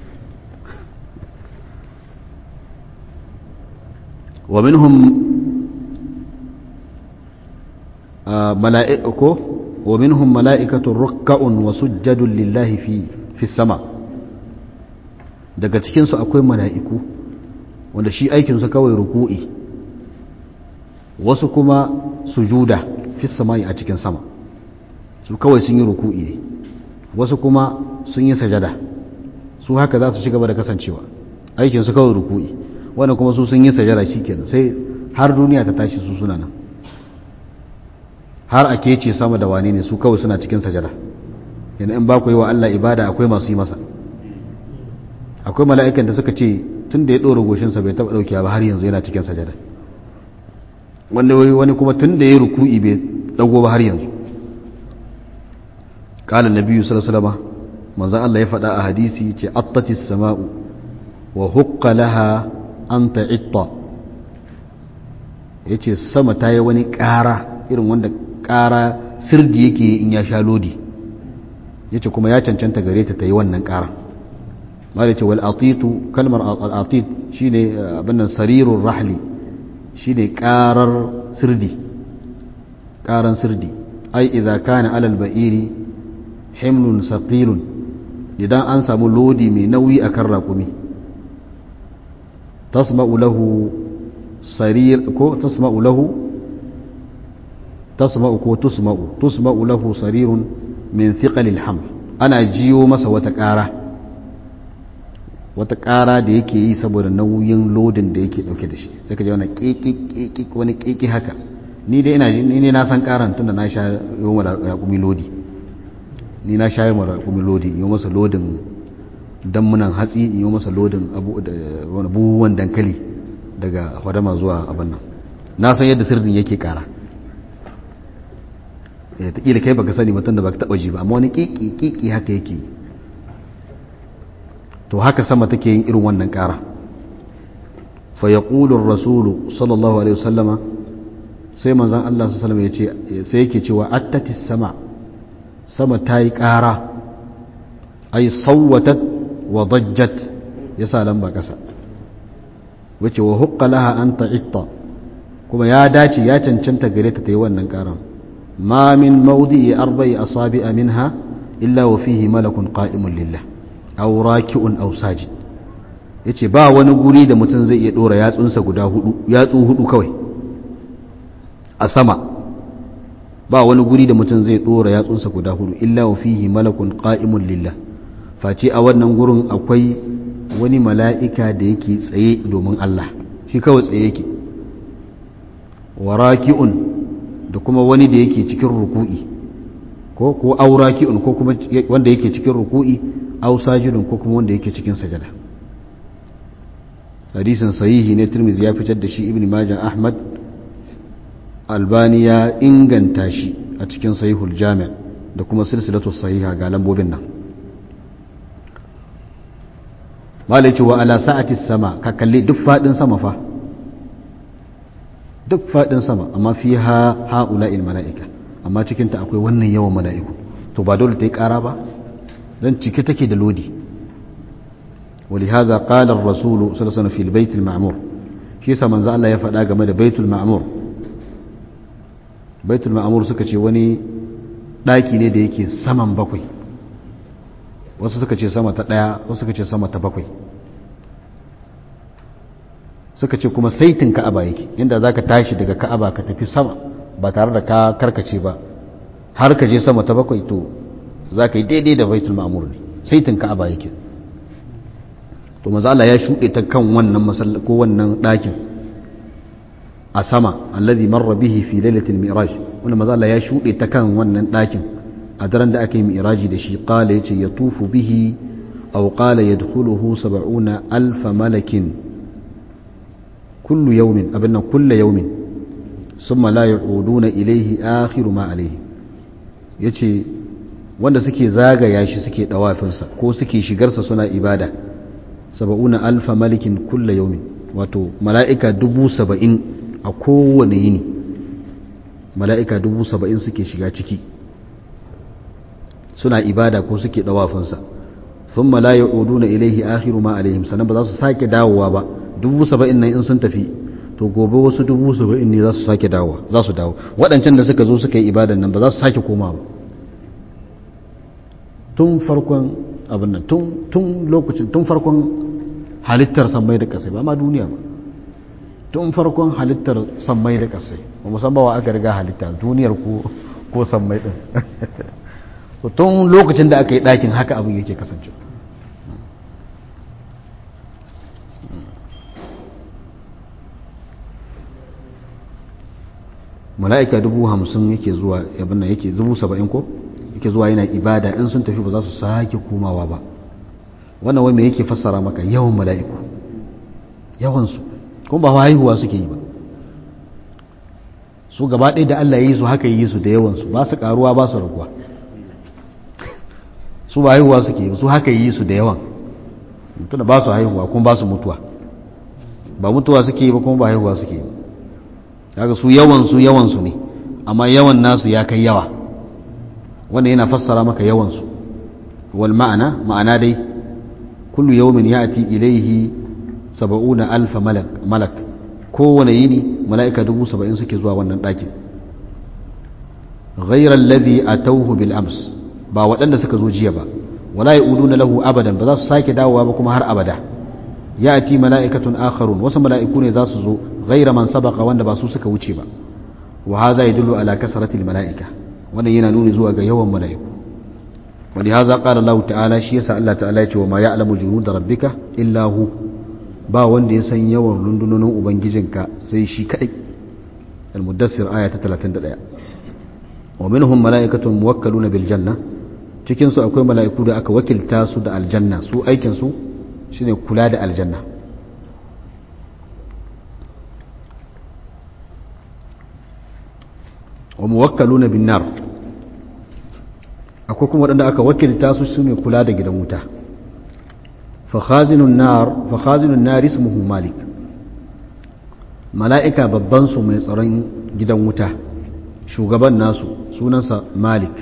wa minhum mala'iku wa minhum mala'ikatun rukka'un wa sujjadun lillahi fi fi sama daga cikinsu akwai mala'iku wanda shi aikinsu kawai ruku'i wasu kuma sujuda fi samai a cikin sama su kawai sun yi ruku'i ne wasu kuma sun yi sajada su haka za su ci gaba da kasancewa aikinsu kawai ruku'i wanda kuma su sun yi sajada shi kenan sai har duniya ta tashi su suna nan har a kece sama da wane ne su kawai suna cikin sajada yana in ba ku yi wa Allah ibada akwai masu yi masa akwai mala'ikan da suka ce tun da ya ɗora goshinsa bai taɓa ɗaukiya ba har yanzu yana cikin sajada wanda wani kuma tun da ya ruku'i bai ɗago ba har yanzu ƙala na biyu salasalama manzan Allah ya faɗa a hadisi ce attatis sama'u wa hukka laha an ta'itta ya ce sama ta yi wani ƙara irin wanda ƙara sirdi yake in ya sha lodi ya ce kuma ya cancanta gare ta ta yi wannan ƙara mala ce wal'atitu kalmar al'atit shi ne abinnan sarirun rahli shi ne ƙarar sirdi ƙaran sirdi ai idza kana alal ba'iri himlun saqilun idan an samu lodi mai nauyi akan raƙumi tasma'u lahu sarir ko tasma'u lahu tasma'u ko tusma'u tusma'u lahu sarirun min thiqalil haml ana jiyo masa wata ƙara wata ƙara da yake yi saboda nauyin lodin da yake ɗauke da shi sai ka ji wani ƙiƙi wani ƙiƙi haka ni dai ina ni ne na san ƙaran tunda na sha yi wa raƙumi lodi ni na sha yi wa raƙumi lodi yi masa lodin dammunan hatsi yi masa lodin abubuwan dankali daga hadama zuwa abin nan na san yadda sirrin yake ƙara ta ƙila kai baka sani mutum da baka taɓa ji ba amma wani ƙiƙi ƙiƙi haka yake yi to haka sama take yin irin wannan ƙara fa yaqulu ar-rasulu sallallahu alaihi wasallama sai manzon Allah sallallahu alaihi wasallam yace sai yake cewa attatis sama sama tayi ƙara ay sawwatat wa dajjat yasa lamba kasa wace wa huqqa laha an ta'itta kuma ya dace ya cancanta gare ta tayi wannan ƙaran ma min mawdi'i arba'i asabi'a minha illa wa fihi malakun qa'imun lillah aw raki'un aw sajid yace ba wani guri da mutum zai iya dora yatsunsa guda hudu yatsu hudu kawai a sama ba wani guri da mutum zai dora yatsunsa guda hudu illa wa fihi malakun qa'imun lillah face a wannan gurin akwai wani mala'ika da yake tsaye domin Allah shi kawai tsaye yake wa raki'un da kuma wani da yake cikin ruku'i ko ko auraki'un ko kuma wanda yake cikin ruku'i aw sajidun ko kuma wanda yake cikin sajada hadisin sahihi ne tirmizi ya fitar da shi ibn majah ahmad albani ya inganta shi a cikin sahihul jami' da kuma silsilatu sahiha ga lambobin nan malaki wa ala sa'ati sama ka kalli duk fadin sama fa duk fadin sama amma fi ha ha'ula'il mala'ika amma cikinta akwai wannan yawan mala'iku to ba dole ta yi ƙara ba don cike take da lodi ولهذا قال الرسول صلى الله عليه وسلم في البيت المعمور shi yasa manzo Allah ya faɗa game da baitul ma'mur baitul ma'mur suka ce wani ɗaki ne da yake saman bakwai wasu suka ce sama ta ɗaya wasu suka ce sama ta bakwai suka ce kuma saitin ka'aba yake inda zaka tashi daga ka'aba ka tafi sama ba tare da ka karkace ba har ka je sama ta bakwai to za ka yi daidai da baitul ma'mur ne saitin ka'aba yake to maza Allah ya shuɗe ta kan wannan masalla ko wannan ɗakin a sama allazi marra bihi fi lailatul mi'raj wannan maza Allah ya shuɗe ta kan wannan ɗakin a daren da aka yi mi'raji da shi qala yace yatufu bihi aw qala yadkhuluhu 70 alf malakin kullu yawmin abinna kullu yawmin summa la yu'uduna ilayhi akhiru ma alayhi yace wanda suke zagaya shi suke dawafinsa ko suke shigarsa suna ibada saba'una alfa malikin kulla yaumin wato mala'ika dubu saba'in a kowane yini mala'ika dubu saba'in suke shiga ciki suna ibada ko suke dawafinsa sun malaya odu na ilaihi akhiru ma alaihim sannan ba za su sake dawowa ba dubu saba'in nan in sun tafi to gobe wasu dubu saba'in ne za su sake dawowa za su dawo waɗancan da suka zo suka yi ibadan nan ba za su sake koma ba tun farkon abin nan tun lokacin tun farkon halittar sammai da kasai ba ma duniya ba tun farkon halittar sammai da kasai ba musamman wa aka riga halitta duniyar ko sammai din tun lokacin da aka yi ɗakin haka abin yake kasance mala'ika dubu hamsin yake zuwa yabin nan yake dubu saba'in ko yake zuwa yana ibada in sun tafi ba za su sake komawa ba wannan wai me yake fassara maka yawan mala'iku yawansu kuma ba haihuwa suke yi ba su gaba ɗaya da Allah ya yi su haka yi su da yawansu ba su ƙaruwa ba su raguwa su ba haihuwa suke yi su haka yi su da yawan tuna ba su haihuwa kuma ba su mutuwa ba mutuwa suke yi ba kuma ba haihuwa suke yi kaga su yawansu yawansu ne amma yawan nasu ya kai yawa wanda yana fassara maka yawansu wal ma'ana ma'ana dai kullu yawmin ya'ti ilayhi saba'una alfa malak malak kowane yini mala'ika dubu saba'in suke zuwa wannan ɗakin ghayra alladhi atawhu bil ams ba waɗanda suka zo jiya ba wala ya'uduna lahu abadan ba za su sake dawowa ba kuma har abada ya'ti mala'ikatun akharun wasu mala'iku ne za su zo ghayra man sabaqa wanda ba su suka wuce ba wa hadha yadullu ala kasratil mala'ika wannan yana nuni zuwa ga yawan mala'iku wani haza ƙara Allah ta'ala shi yasa Allah ta'ala ya ce wa ma ya'lamu junud rabbika illa hu ba wanda ya san yawan rundunonin ubangijinka sai shi kadai al-muddassir aya ta 31 wa minhum mala'ikatun muwakkaluna bil janna cikin su akwai mala'iku da aka wakilta su da aljanna su aikin su shine kula da aljanna wa muwakkaluna bin nar akwai kuma waɗanda aka wakilta su su ne kula da gidan wuta fakhazinun nar ismuhu malik mala'ika babban su mai tsaron gidan wuta shugaban nasu sunansa malik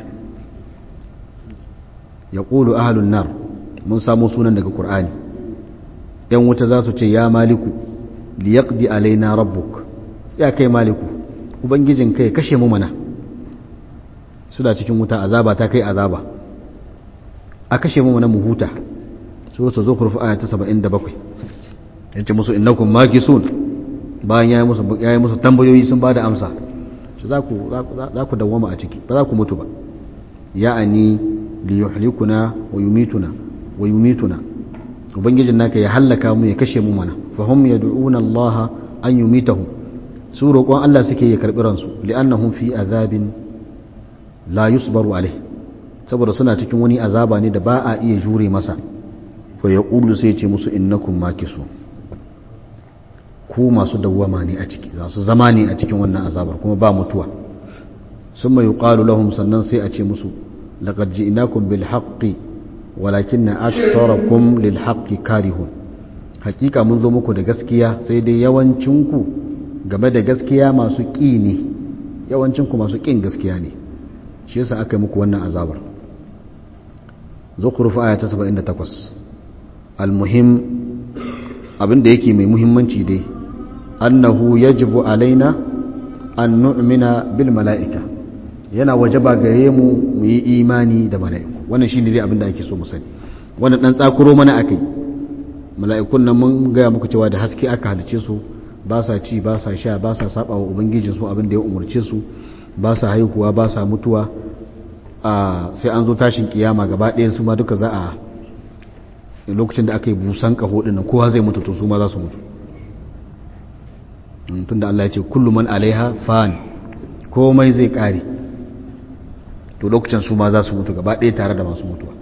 ya ƙulu ahalun nar mun samu sunan daga ƙur'ani ‘yan wuta za su ce ya maliku liyaqdi alaina rabbuk ya kai maliku ubangijin kai kashe mu mana suna cikin wuta azaba ta kai azaba a kashe mu mana mu huta suratul zukhruf aya ta 77 yace musu innakum makisun bayan yayi musu yayi musu tambayoyi sun bada amsa shi za ku za ku dawwama a ciki ba za ku mutu ba ya'ani li yuhlikuna wa yumituna wa yumituna ubangijin naka ya hallaka mu ya kashe mu mana fa hum yad'una Allah an yumitahum su roƙon Allah suke ya karɓi ransu li'annahum fi azabin la yusbaru alai saboda suna cikin wani azaba ne da ba a iya jure masa fa ya ƙulu sai ce musu innakum makisu ku masu dawwama ne a ciki za su zama ne a cikin wannan azabar kuma ba mutuwa sun mai yuqalu lahum sannan sai a ce musu laqad ji'nakum bil haqqi walakinna aktsarakum lil haqqi karihun hakika mun zo muku da gaskiya sai dai yawancinku game da gaskiya masu ƙi ne yawancinku masu ƙin gaskiya ne shi yasa aka yi muku wannan azabar zukhruf aya ta 78 almuhim abinda yake mai muhimmanci dai annahu yajibu alaina an nu'mina bil mala'ika yana wajaba gare mu mu yi imani da mala'iku wannan shine dai abinda ake so mu sani wannan dan tsakuro mana akai mala'ikun nan mun gaya muku cewa da haske aka halice su ba sa ci ba sa sha ba sa saba wa ubangijin su abin da ya umarce su ba sa haihuwa ba sa mutuwa a sai an zo tashin kiyama gaba ɗaya su ma duka za a lokacin da aka yi busan kaho din nan kowa zai mutu to su ma za su mutu tunda Allah ya ce kullu man alaiha fan komai zai kare to lokacin su ma za su mutu gaba ɗaya tare da masu mutuwa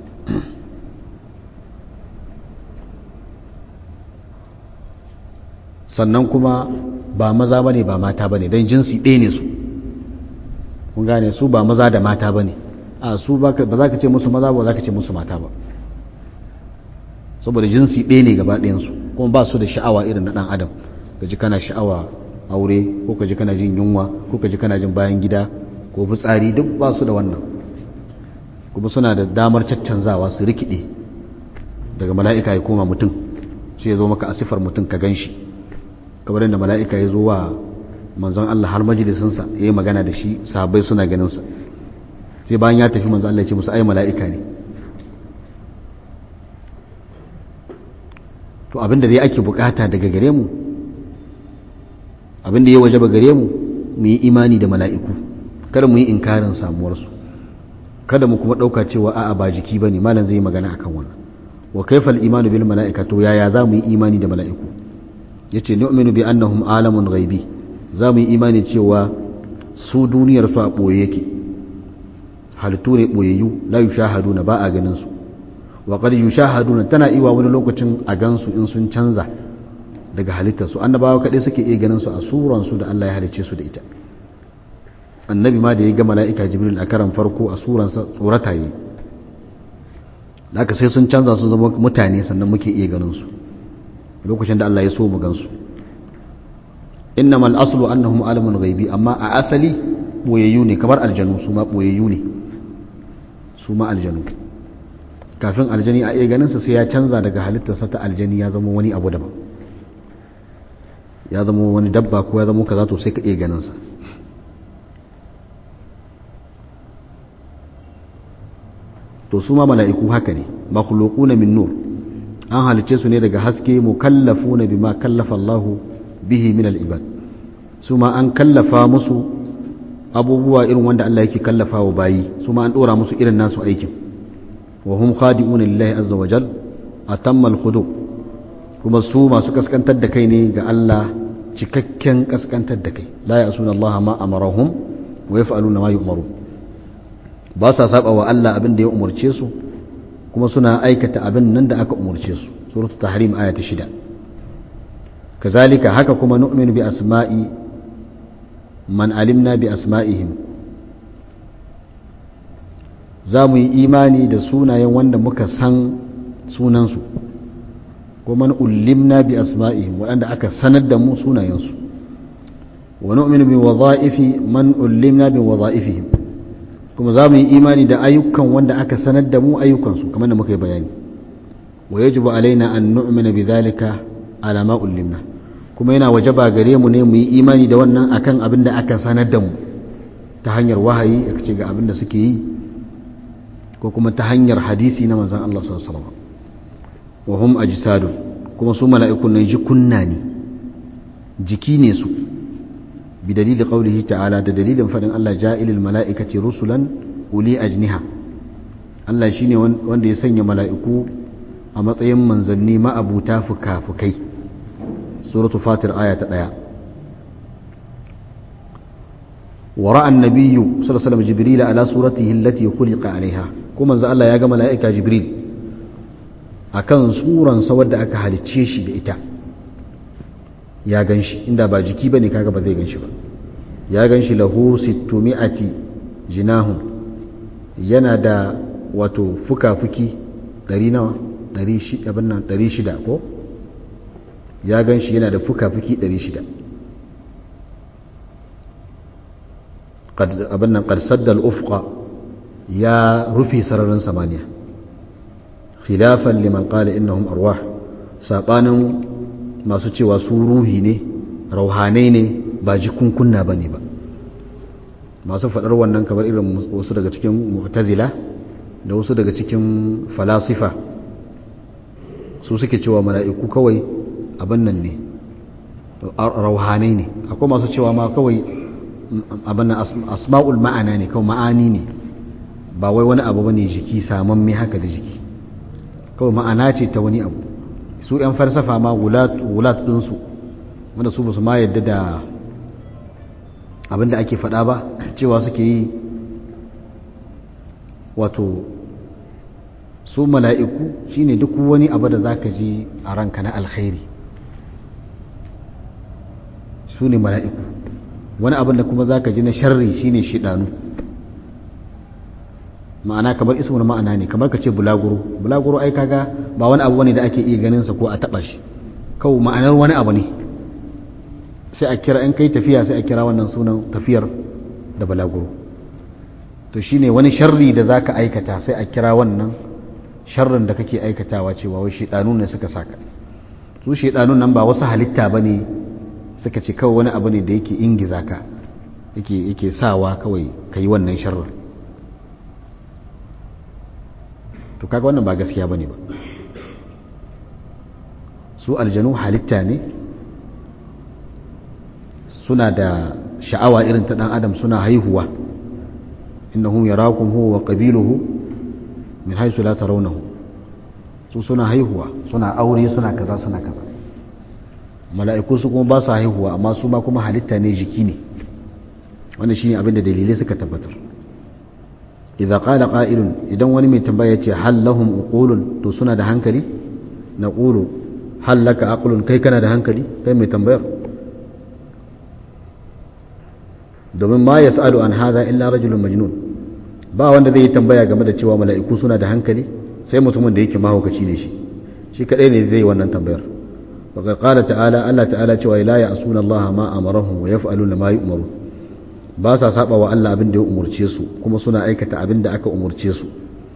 sannan kuma ba maza ba ne ba mata ba ne don jinsi ɗaya ne su kun gane su ba maza da mata ba ne a su ba za ka ce musu maza ba za ka ce musu mata ba saboda jinsi ɗaya ne gaba ɗayansu kuma ba su da sha'awa irin na ɗan adam ka ji kana sha'awa aure ko ka ji kana jin yunwa ko ka ji kana jin bayan gida ko fitsari duk ba su da wannan kuma suna da damar caccanzawa su rikide daga mala'ika ya koma mutum sai ya zo maka a sifar mutum ka gan shi kamar yadda mala'ika ya zo wa manzon Allah har majalisinsa ya yi magana da shi sahabbai suna ganinsa sai bayan ya tafi manzon Allah ya ce musu ai mala'ika ne to abinda dai ake bukata daga gare mu abinda ya waje ba gare mu mu yi imani da mala'iku kada mu yi inkarin samuwarsu kada mu kuma ɗauka cewa a'a ba jiki ba ne malam zai yi magana akan wannan wa kaifal imanu bil mala'ika to yaya za mu yi imani da mala'iku ya ce nu'minu bi annahum alamun ghaibi za mu yi imani cewa su duniyar su a ɓoye yake halittu ne ɓoyayyu la yushahaduna ba a ganin su wa qad yushahaduna tana iwa wani lokacin a gansu in sun canza daga halittar su annabawa kaɗai suke iya ganin su a suran su da Allah ya halicce su da ita annabi ma da ya ga mala'ika jibril a karan farko a suransa tsorata yi haka sai sun canza sun zama mutane sannan muke iya ganin su lokacin da Allah ya so mu gansu innamal aslu annahum alamun ghaibi amma a asali boyayyu ne kamar aljanu su ma boyayyu ne su ma aljanu kafin aljani a iya ganin sa sai ya canza daga halittarsa ta aljani ya zama wani abu daban ya zama wani dabba ko ya zama kaza to sai ka iya ganin sa to su ma mala'iku haka ne makhluquna min nur an halice su ne daga haske mukallafuna bima kallafa Allah bihi min al-ibad su ma an kallafa musu abubuwa irin wanda Allah yake kallafa wa bayi su ma an dora musu irin nasu aikin wa hum khadi'una lillahi azza wa jal atamma al-khudu kuma su masu kaskantar da kai ne ga Allah cikakken kaskantar da kai la ya'suna Allah ma amarahum wa yaf'aluna ma yu'marun ba sa saba wa Allah abin da ya umarce su kuma suna aikata abin nan da aka umarce su suratu tahrim aya ta shida kazalika haka kuma nu'minu bi asma'i man alimna bi asma'ihim za mu yi imani da sunayen wanda muka san sunansu ko man ulimna bi asma'ihim waɗanda aka sanar da mu sunayensu wa nu'minu bi wadha'ifi man ulimna bi wadha'ifihim kuma za mu yi imani da ayyukan wanda aka sanar da mu ayyukansu kamar da muka yi bayani wa yajibu alaina an nu'mina bi dhalika ala ma ulimna kuma yana wajaba gare mu ne mu yi imani da wannan akan abin da aka sanar da mu ta hanyar wahayi aka ce ga abin da suke yi ko kuma ta hanyar hadisi na manzon Allah sallallahu alaihi wasallam wa hum ajsadun kuma su mala'ikun nan jikunna ne jiki ne su بدليل قوله تعالى ده دليل فدن الله جائل الملائكة رسلا أولي أجنحة Allah shine wanda ya sanya mala'iku a matsayin manzanni ma'abuta fuka-fukai suratu fatir aya ta ɗaya wa ra'an nabiyyu sallallahu alaihi jibril ala suratihi allati khuliqa alaiha kuma manzo Allah ya ga mala'ika jibril akan suran sa wadda aka halicce shi da ita ya gan shi inda ba jiki ba ne kaga ba zai gan shi ba ya gan shi lahu sittumi'ati jinahun yana da wato fuka-fuki ɗari nawa ɗari shida ko ya gan shi yana da fuka-fuki ɗari shida abin nan ƙarsar da al'ufka ya rufe sararin samaniya khilafan liman ƙala innahum arwah saɓanin masu cewa su ruhi ne rauhanai ne ba jikunkunna ba ne ba masu faɗar wannan kamar irin wasu daga cikin mu'tazila da wasu daga cikin falasifa su suke cewa mala'iku kawai abin nan ne rauhanai ne akwai masu cewa ma kawai abin asma'ul ma'ana ne kawai ma'ani ne ba wai wani abu bane jiki samamme haka da jiki kawai ma'ana ce ta wani abu su 'yan farsafa ma wulat ɗinsu wanda su basu ma yadda da abinda ake faɗa ba cewa suke yi wato su mala'iku shine duk wani abu da zaka ji a ranka na alkhairi su ne mala'iku wani abin da kuma zaka ji na sharri shine shidanu ma'ana kamar ismul ma'ana ne kamar ka ce bulaguro bulaguro ai kaga ba wani abu ne da ake iya ganin sa ko a taba shi kawai ma'anar wani abu ne sai a kira in kai tafiya sai a kira wannan sunan tafiyar da bulaguro to shine wani sharri da zaka aikata sai a kira wannan sharrin da kake aikatawa cewa wai shedanu ne suka saka su shedanun nan ba wasu halitta bane suka ce kawai wani abu ne da yake ingiza ka yake yake sawa kawai kai wannan sharrin to kaga wannan ba gaskiya bane ba su aljanu halitta ne suna da sha'awa irin ta dan adam suna haihuwa innahum yarakum huwa wa qabiluhu min haythu la tarawnahu su suna haihuwa suna aure suna kaza suna kaza mala'iku su kuma ba su haihuwa amma su ma kuma halitta ne jiki ne wannan shine abin da dalilai suka tabbatar idza qala qa'ilun idan wani mai tambaya ce hal lahum uqulun to suna da hankali naqulu hal laka aqlun kai kana da hankali kai mai tambayar domin ma yas'alu an hadha illa rajulun majnun ba wanda zai yi tambaya game da cewa mala'iku suna da hankali sai mutumin da yake mahaukaci ne shi shi kadai ne zai yi wannan tambayar wa qala ta'ala Allah ta'ala cewa la ya'suna Allah ma amarahum wa yaf'aluna ma yu'marun ba sa saba wa Allah abin da ya umurce su kuma suna aikata abin da aka umurce su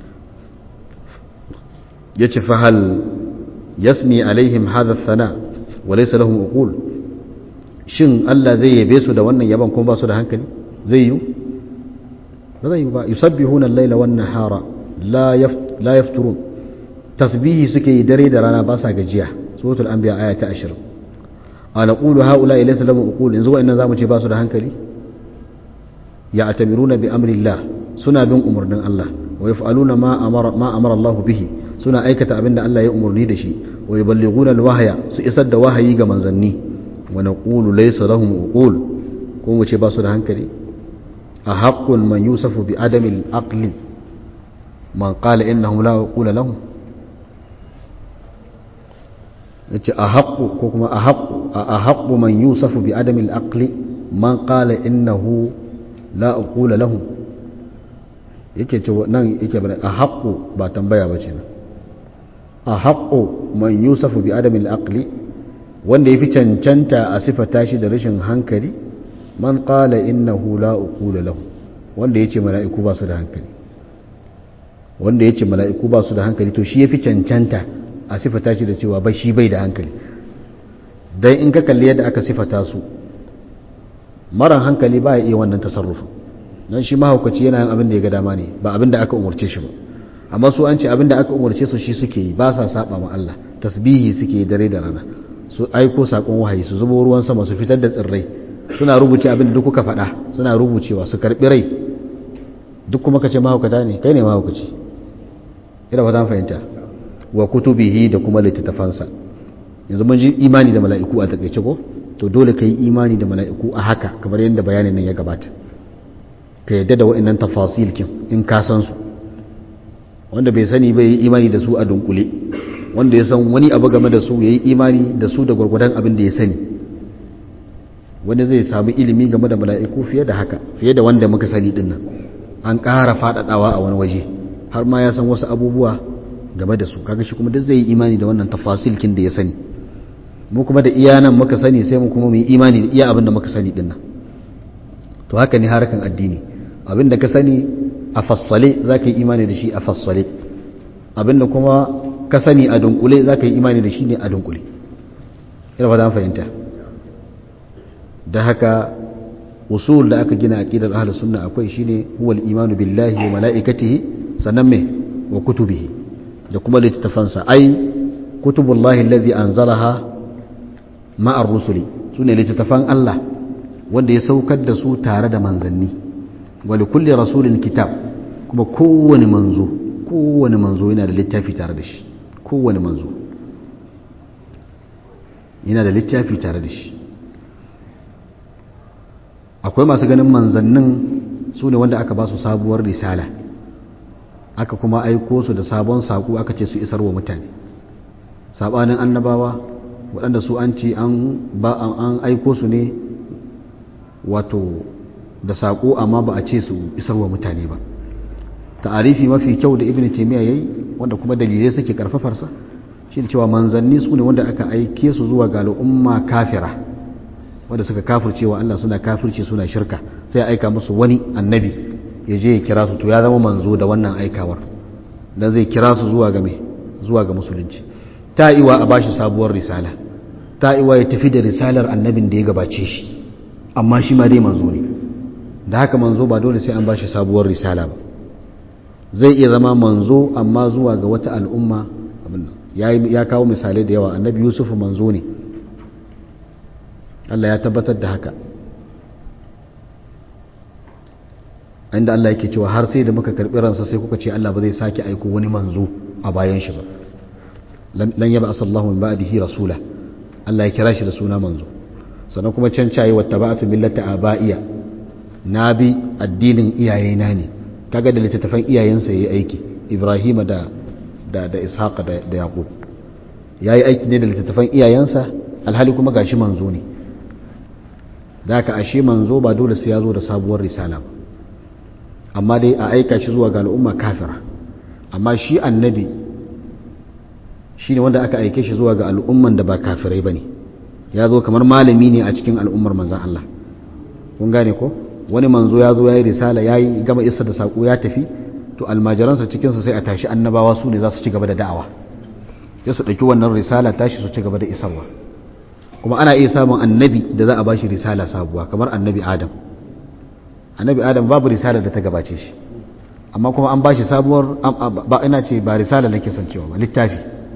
yace fa hal yasni alaihim hadha thana wa laysa lahum uqul shin Allah zai yabe su da wannan yaban kuma ba su da hankali zai yi ba zai yi ba yusabbihuna al-laila wan nahara la la yafturun tasbihi suke yi dare da rana ba sa gajiya suratul anbiya aya ta 20 ala qulu haula laysa lahum uqul yanzu wa'annan zamu ce ba su da hankali ya'tamiruna bi amri Allah suna bin umarnin Allah wa yaf'aluna ma amara ma amara Allah bihi suna aikata abinda Allah ya umarni da shi wa yuballighuna al-wahya su isar da wahayi ga manzanni wa naqulu laysa lahum uqul ko mu ce ba su da hankali a haqqun man yusafu bi adami al-aqli man qala innahum la uqula lahum yace a haqqu ko kuma a haqqu a haqqu man yusafu bi adami al-aqli man qala innahu la uqula lahum yake ce nan yake bane a haqqu ba tambaya bace nan a haqqu man yusafu bi adami al-aqli wanda yafi cancanta a sifata shi da rashin hankali man qala innahu la uqula lahum wanda yace mala'iku ba su da hankali wanda yace mala'iku ba su da hankali to shi yafi cancanta a sifata shi da cewa bai shi bai da hankali dan in ka kalli yadda aka sifata su maran hankali ba ya iya wannan tasarrufin don shi mahaukaci yana yin abin da ya ga dama ne ba abin da aka umarce shi ba amma su an ce abin da aka umarce su shi suke yi ba sa saba ma Allah tasbihi suke yi dare da rana su aiko sakon wahayi su zubo ruwan sama su fitar da tsirrai suna rubuce abin da duk kuka faɗa suna rubucewa su karɓi rai duk kuma kace mahaukata ne kai ne mahaukaci ina fata fahimta wa kutubihi da kuma littattafansa yanzu mun ji imani da mala'iku a takaice ko to dole ka yi imani da mala'iku a haka kamar yadda bayanin nan ya gabata ka yadda da wa'annan tafasil kin in ka san su wanda bai sani bai yi imani da su a dunkule wanda ya san wani abu game da su ya yi imani da su da gwargwadon abin da ya sani wani zai samu ilimi game da mala'iku fiye da haka fiye da wanda muka sani dinnan an ƙara faɗaɗawa a wani waje har ma ya san wasu abubuwa game da su kaga shi kuma duk zai yi imani da wannan tafasilkin da ya sani mu kuma da iya nan muka sani sai mu kuma mu yi imani da iya abin da muka sani dinnan to haka ne harkan addini abin da ka sani a fassale za ka yi imani da shi a fassale abin da kuma ka sani a dunkule za ka yi imani da shi ne a dunkule ina ba fahimta da haka usul da aka gina aqidar ahlus sunna akwai shine huwal imanu billahi wa malaikatihi sannan me wa kutubihi da kuma littattafansa ai kutubullahi allazi anzalaha ma'ar rusuli sune littattafan Allah wanda ya saukar da su tare da manzanni wa likulli rasulin kitab kuma kowane manzo kowane manzo yana da littafi tare da shi kowane manzo yana da littafi tare da shi akwai masu ganin manzannin su ne wanda aka ba su sabuwar risala aka kuma aiko su da sabon saƙo aka ce su isar wa mutane saɓanin annabawa waɗanda su an ce an aiko su ne wato da saƙo amma ba a ce su isar wa mutane ba ta'arifi mafi kyau da ibn taymiya yayi wanda kuma dalilai suke karfafarsa shi da cewa manzanni su ne wanda aka aike su zuwa ga al'umma kafira wanda suka kafircewa Allah suna kafirci suna shirka sai aika musu wani annabi ya je ya kira su to ya zama manzo da wannan aikawar dan zai kira su zuwa ga me zuwa ga musulunci ta iwa a bashi sabuwar risala ta iwa ya tafi da risalar annabin da ya gabace shi amma shi ma dai manzo ne da haka manzo ba dole sai an bashi sabuwar risala ba zai iya zama manzo amma zuwa ga wata al'umma abin ya kawo misalai da yawa annabi yusuf manzo ne Allah ya tabbatar da haka inda Allah yake cewa har sai da muka karbi ransa sai kuka ce Allah ba zai sake aiko wani manzo a bayan shi ba lan yaba asallahu min ba'dihi rasula Allah ya kira shi da suna manzo sannan kuma can cayi wa tabatu millata abaiya na bi addinin iyayena ne kaga da littattafan iyayensa yayi aiki Ibrahim da da da Ishaq da da Yaqub yayi aiki ne da littattafan iyayensa alhali kuma gashi manzo ne da ka ashe manzo ba dole sai ya zo da sabuwar risala ba amma dai a aika shi zuwa ga al'umma kafira amma shi annabi shi ne wanda aka aike shi zuwa ga al'umman da ba kafirai ba ne ya zo kamar malami ne a cikin al'ummar manzan Allah kun gane ko wani manzo ya zo ya yi risala ya yi gama isa da saƙo ya tafi to almajiransa cikinsa sai a tashi annabawa su ne za su ci gaba da da'awa sai su ɗauki wannan risala tashi su ci gaba da isarwa kuma ana iya samun annabi da za a ba shi risala sabuwa kamar annabi adam annabi adam babu risala da ta gabace shi amma kuma an ba shi sabuwar ba ina ce ba risala nake son cewa ba littafi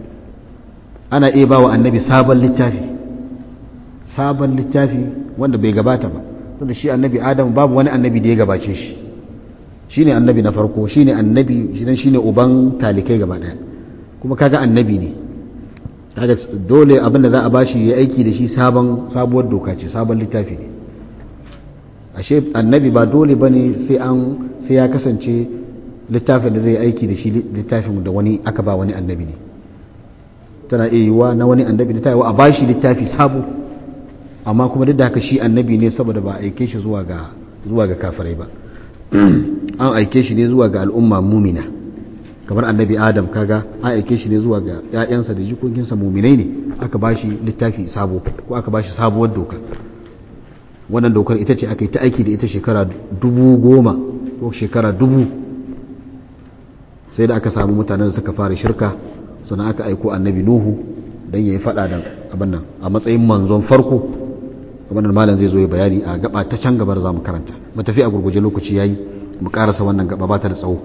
ana iya ba wa annabi sabon littafi sabon littafi wanda bai gabata ba tunda shi annabi adam babu wani annabi da ya gabace shi shine annabi na farko shine annabi shi shine uban talikai gaba daya kuma kaga annabi ne kaga dole abin da za a bashi ya aiki da shi sabon sabuwar doka ce sabon littafi ne ashe annabi ba dole bane sai an sai ya kasance littafin da zai aiki da shi littafin da wani aka ba wani annabi ne tana iya yiwuwa na wani annabi ne ta yiwuwa a bashi littafi sabo amma kuma duk da haka shi annabi ne saboda ba a aike shi zuwa ga zuwa ga kafirai ba an aike shi ne zuwa ga al'umma mumina kamar annabi adam kaga an aike shi ne zuwa ga ƴaƴansa da jikokinsa muminai ne aka bashi littafi sabo ko aka bashi sabuwar doka wannan dokar ita ce aka yi ta aiki da ita shekara dubu goma ko shekara dubu sai da aka samu mutanen da suka fara shirka sannan aka aiko annabi nuhu don ya yi fada da abin nan a matsayin manzon farko abin malam zai zo ya bayani a gaba ta can gabar za mu karanta mu tafi a gurguje lokaci yayi mu karasa wannan gaba ba ta da tsawo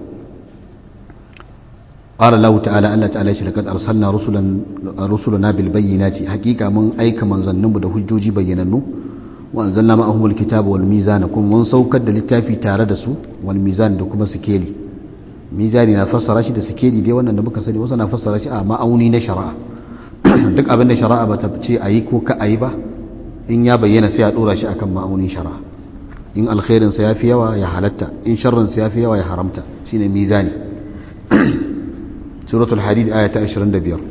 قال الله تعالى الله تعالى shi laqad arsalna rusulan rusulana bil bayyinati haqiqa mun aika manzanninmu da hujjoji bayyanannu wa anzalna ma'ahum al kitaba wal mizana kuma mun saukar da littafi tare da su wal mizan da kuma sikeli mizani na fassara shi da sikeli dai wannan da muka sani wasu na fassara shi a ma'auni na shari'a duk abin da shari'a ba ta ce ayi ko ka ayi ba in ya bayyana sai a dora shi akan ma'aunin shari'a in alkhairin sa yafi yawa ya halatta in sharrin sa yafi yawa ya haramta shine mizani suratul hadid aya ta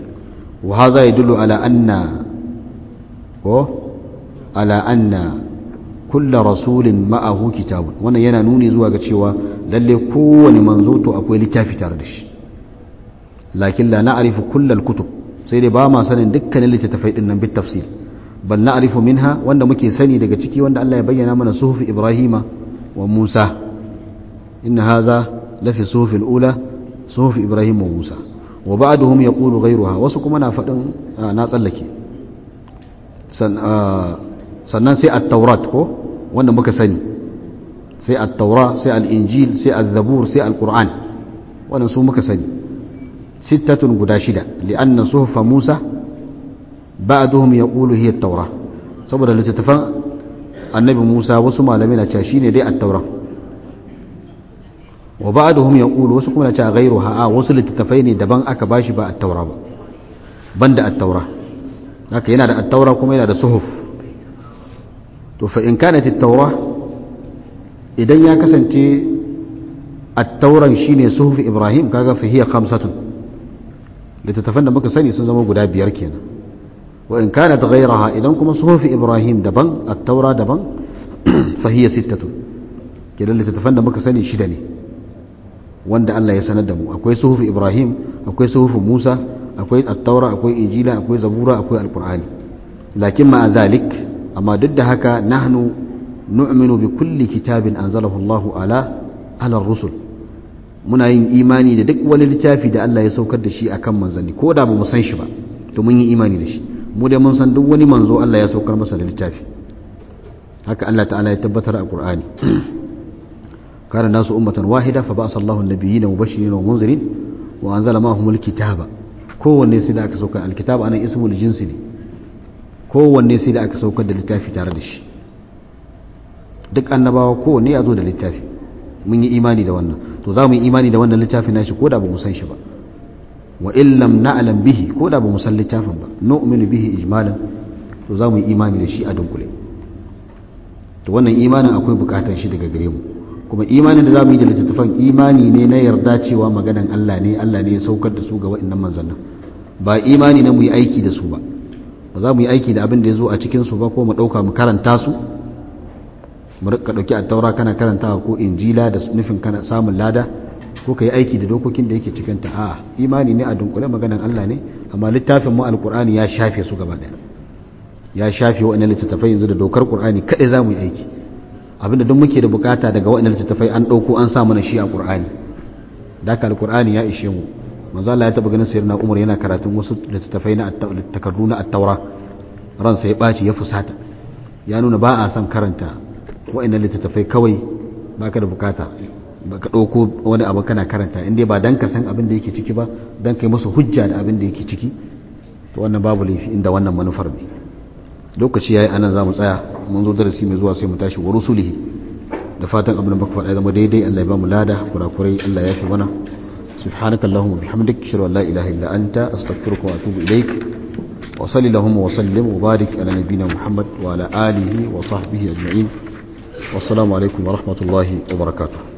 25 wa hadha yadullu ala anna ko ala anna kulla rasulin ma'ahu kitabun wannan yana nuni zuwa ga cewa lalle kowane manzo to akwai littafi tare da shi lakin la na'rifu kullal kutub sai dai ba ma sanin dukkanin littattafai din nan bit tafsir bal na'rifu minha wanda muke sani daga ciki wanda Allah ya bayyana mana suhufi Ibrahima wa Musa inna hadha la fi suhufi al-ula suhufi Ibrahim wa Musa wa ba'duhum yaqulu ghayruha wasu kuma na fadin na tsallake sannan sai at-taurat ko wanda muka sani sai at-taura sai al-injil sai az-zabur sai al-qur'an wannan su muka sani sittatun guda shida li'anna suhufa Musa ba'duhum yaqulu hiya at-taura saboda littattafan annabi Musa wasu malamai na cewa shine dai at-taura wa ba'duhum yaqulu wasu kuma na cewa ghayruha a wasu littattafai ne daban aka bashi ba at-taura ba banda at-taura haka yana da at-taura kuma yana da suhuf to fa in kanat at-taura idan ya kasance at-tauran shine suhuf Ibrahim kaga fa hiya khamsatun littattafan da muka sani sun zama guda biyar kenan wa in kanat ghayraha idan kuma suhuf Ibrahim daban at-taura daban fa hiya sittatun kenan littattafan da muka sani shida ne wanda Allah ya sanar da mu akwai suhuf Ibrahim akwai suhuf Musa akwai at-taura akwai injila akwai zabura akwai al-qur'ani lakin ma dhalik amma duk da haka nahnu nu'minu bi kulli kitabin anzalahu Allahu ala ala rusul muna yin imani da duk wani littafi da Allah ya saukar da shi akan manzanni ko da ba mu san shi ba to mun yi imani da shi mu dai mun san duk wani manzo Allah ya saukar masa da littafi haka Allah ta'ala ya tabbatar a Qur'ani kana nasu ummatan wahida fa ba'asa Allahu an-nabiyyina mubashirin wa munzirin wa anzala ma'ahumul kitaba kowanne sai da aka saukar alkitab anan ismul jinsi ne kowanne sai da aka saukar da littafi tare da shi duk annabawa kowanne ya zo da littafi mun yi imani da wannan to za mu yi imani da wannan littafin nashi ko da ba mu san shi ba wa illam na'lam bihi ko da ba mu san littafin ba nu'minu bihi ijmalan to za mu yi imani da shi a dunkule to wannan imanin akwai bukatar shi daga gare mu kuma imanin da za mu yi da littattafan imani ne na yarda cewa maganan Allah ne Allah ne ya saukar da su ga wa'annan manzannin ba imani na mu yi aiki da su ba ba za mu yi aiki da abin da ya zo a cikin su ba ko mu ɗauka mu karanta su mu rika ɗauki a taura kana karantawa ko injila da nufin kana samun lada ko ka yi aiki da dokokin da yake cikin ta a imani ne a dunkule maganan Allah ne amma littafin mu alqur'ani ya shafe su gaba ɗaya ya shafe wa'annan littattafai yanzu da dokar qur'ani kadai za mu yi aiki abinda duk muke da bukata daga wa'annan littattafai an ɗauko an sa mana shi a qur'ani da ka alqur'ani ya ishe mu manzo Allah ya taba ganin sayyidina Umar yana karatun wasu littattafai na takardu na at-taura ransa ya baci ya fusata ya nuna ba a son karanta wa'annan littattafai kawai baka da bukata baka ɗauko wani abu kana karanta inda ba dan ka san abin da yake ciki ba dan kai masa hujja da abin da yake ciki to wannan babu laifi inda wannan manufar ne lokaci yayi anan zamu tsaya mun zo darasi mai zuwa sai mu tashi wa rusulihi da fatan abin da baka faɗa zama daidai Allah ya ba mu lada kurakurai Allah ya fi mana سبحانك اللهم وبحمدك اشهد ان لا اله الا انت استغفرك واتوب اليك وصلي اللهم وسلم وبارك على نبينا محمد وعلى اله وصحبه اجمعين والسلام عليكم ورحمه الله وبركاته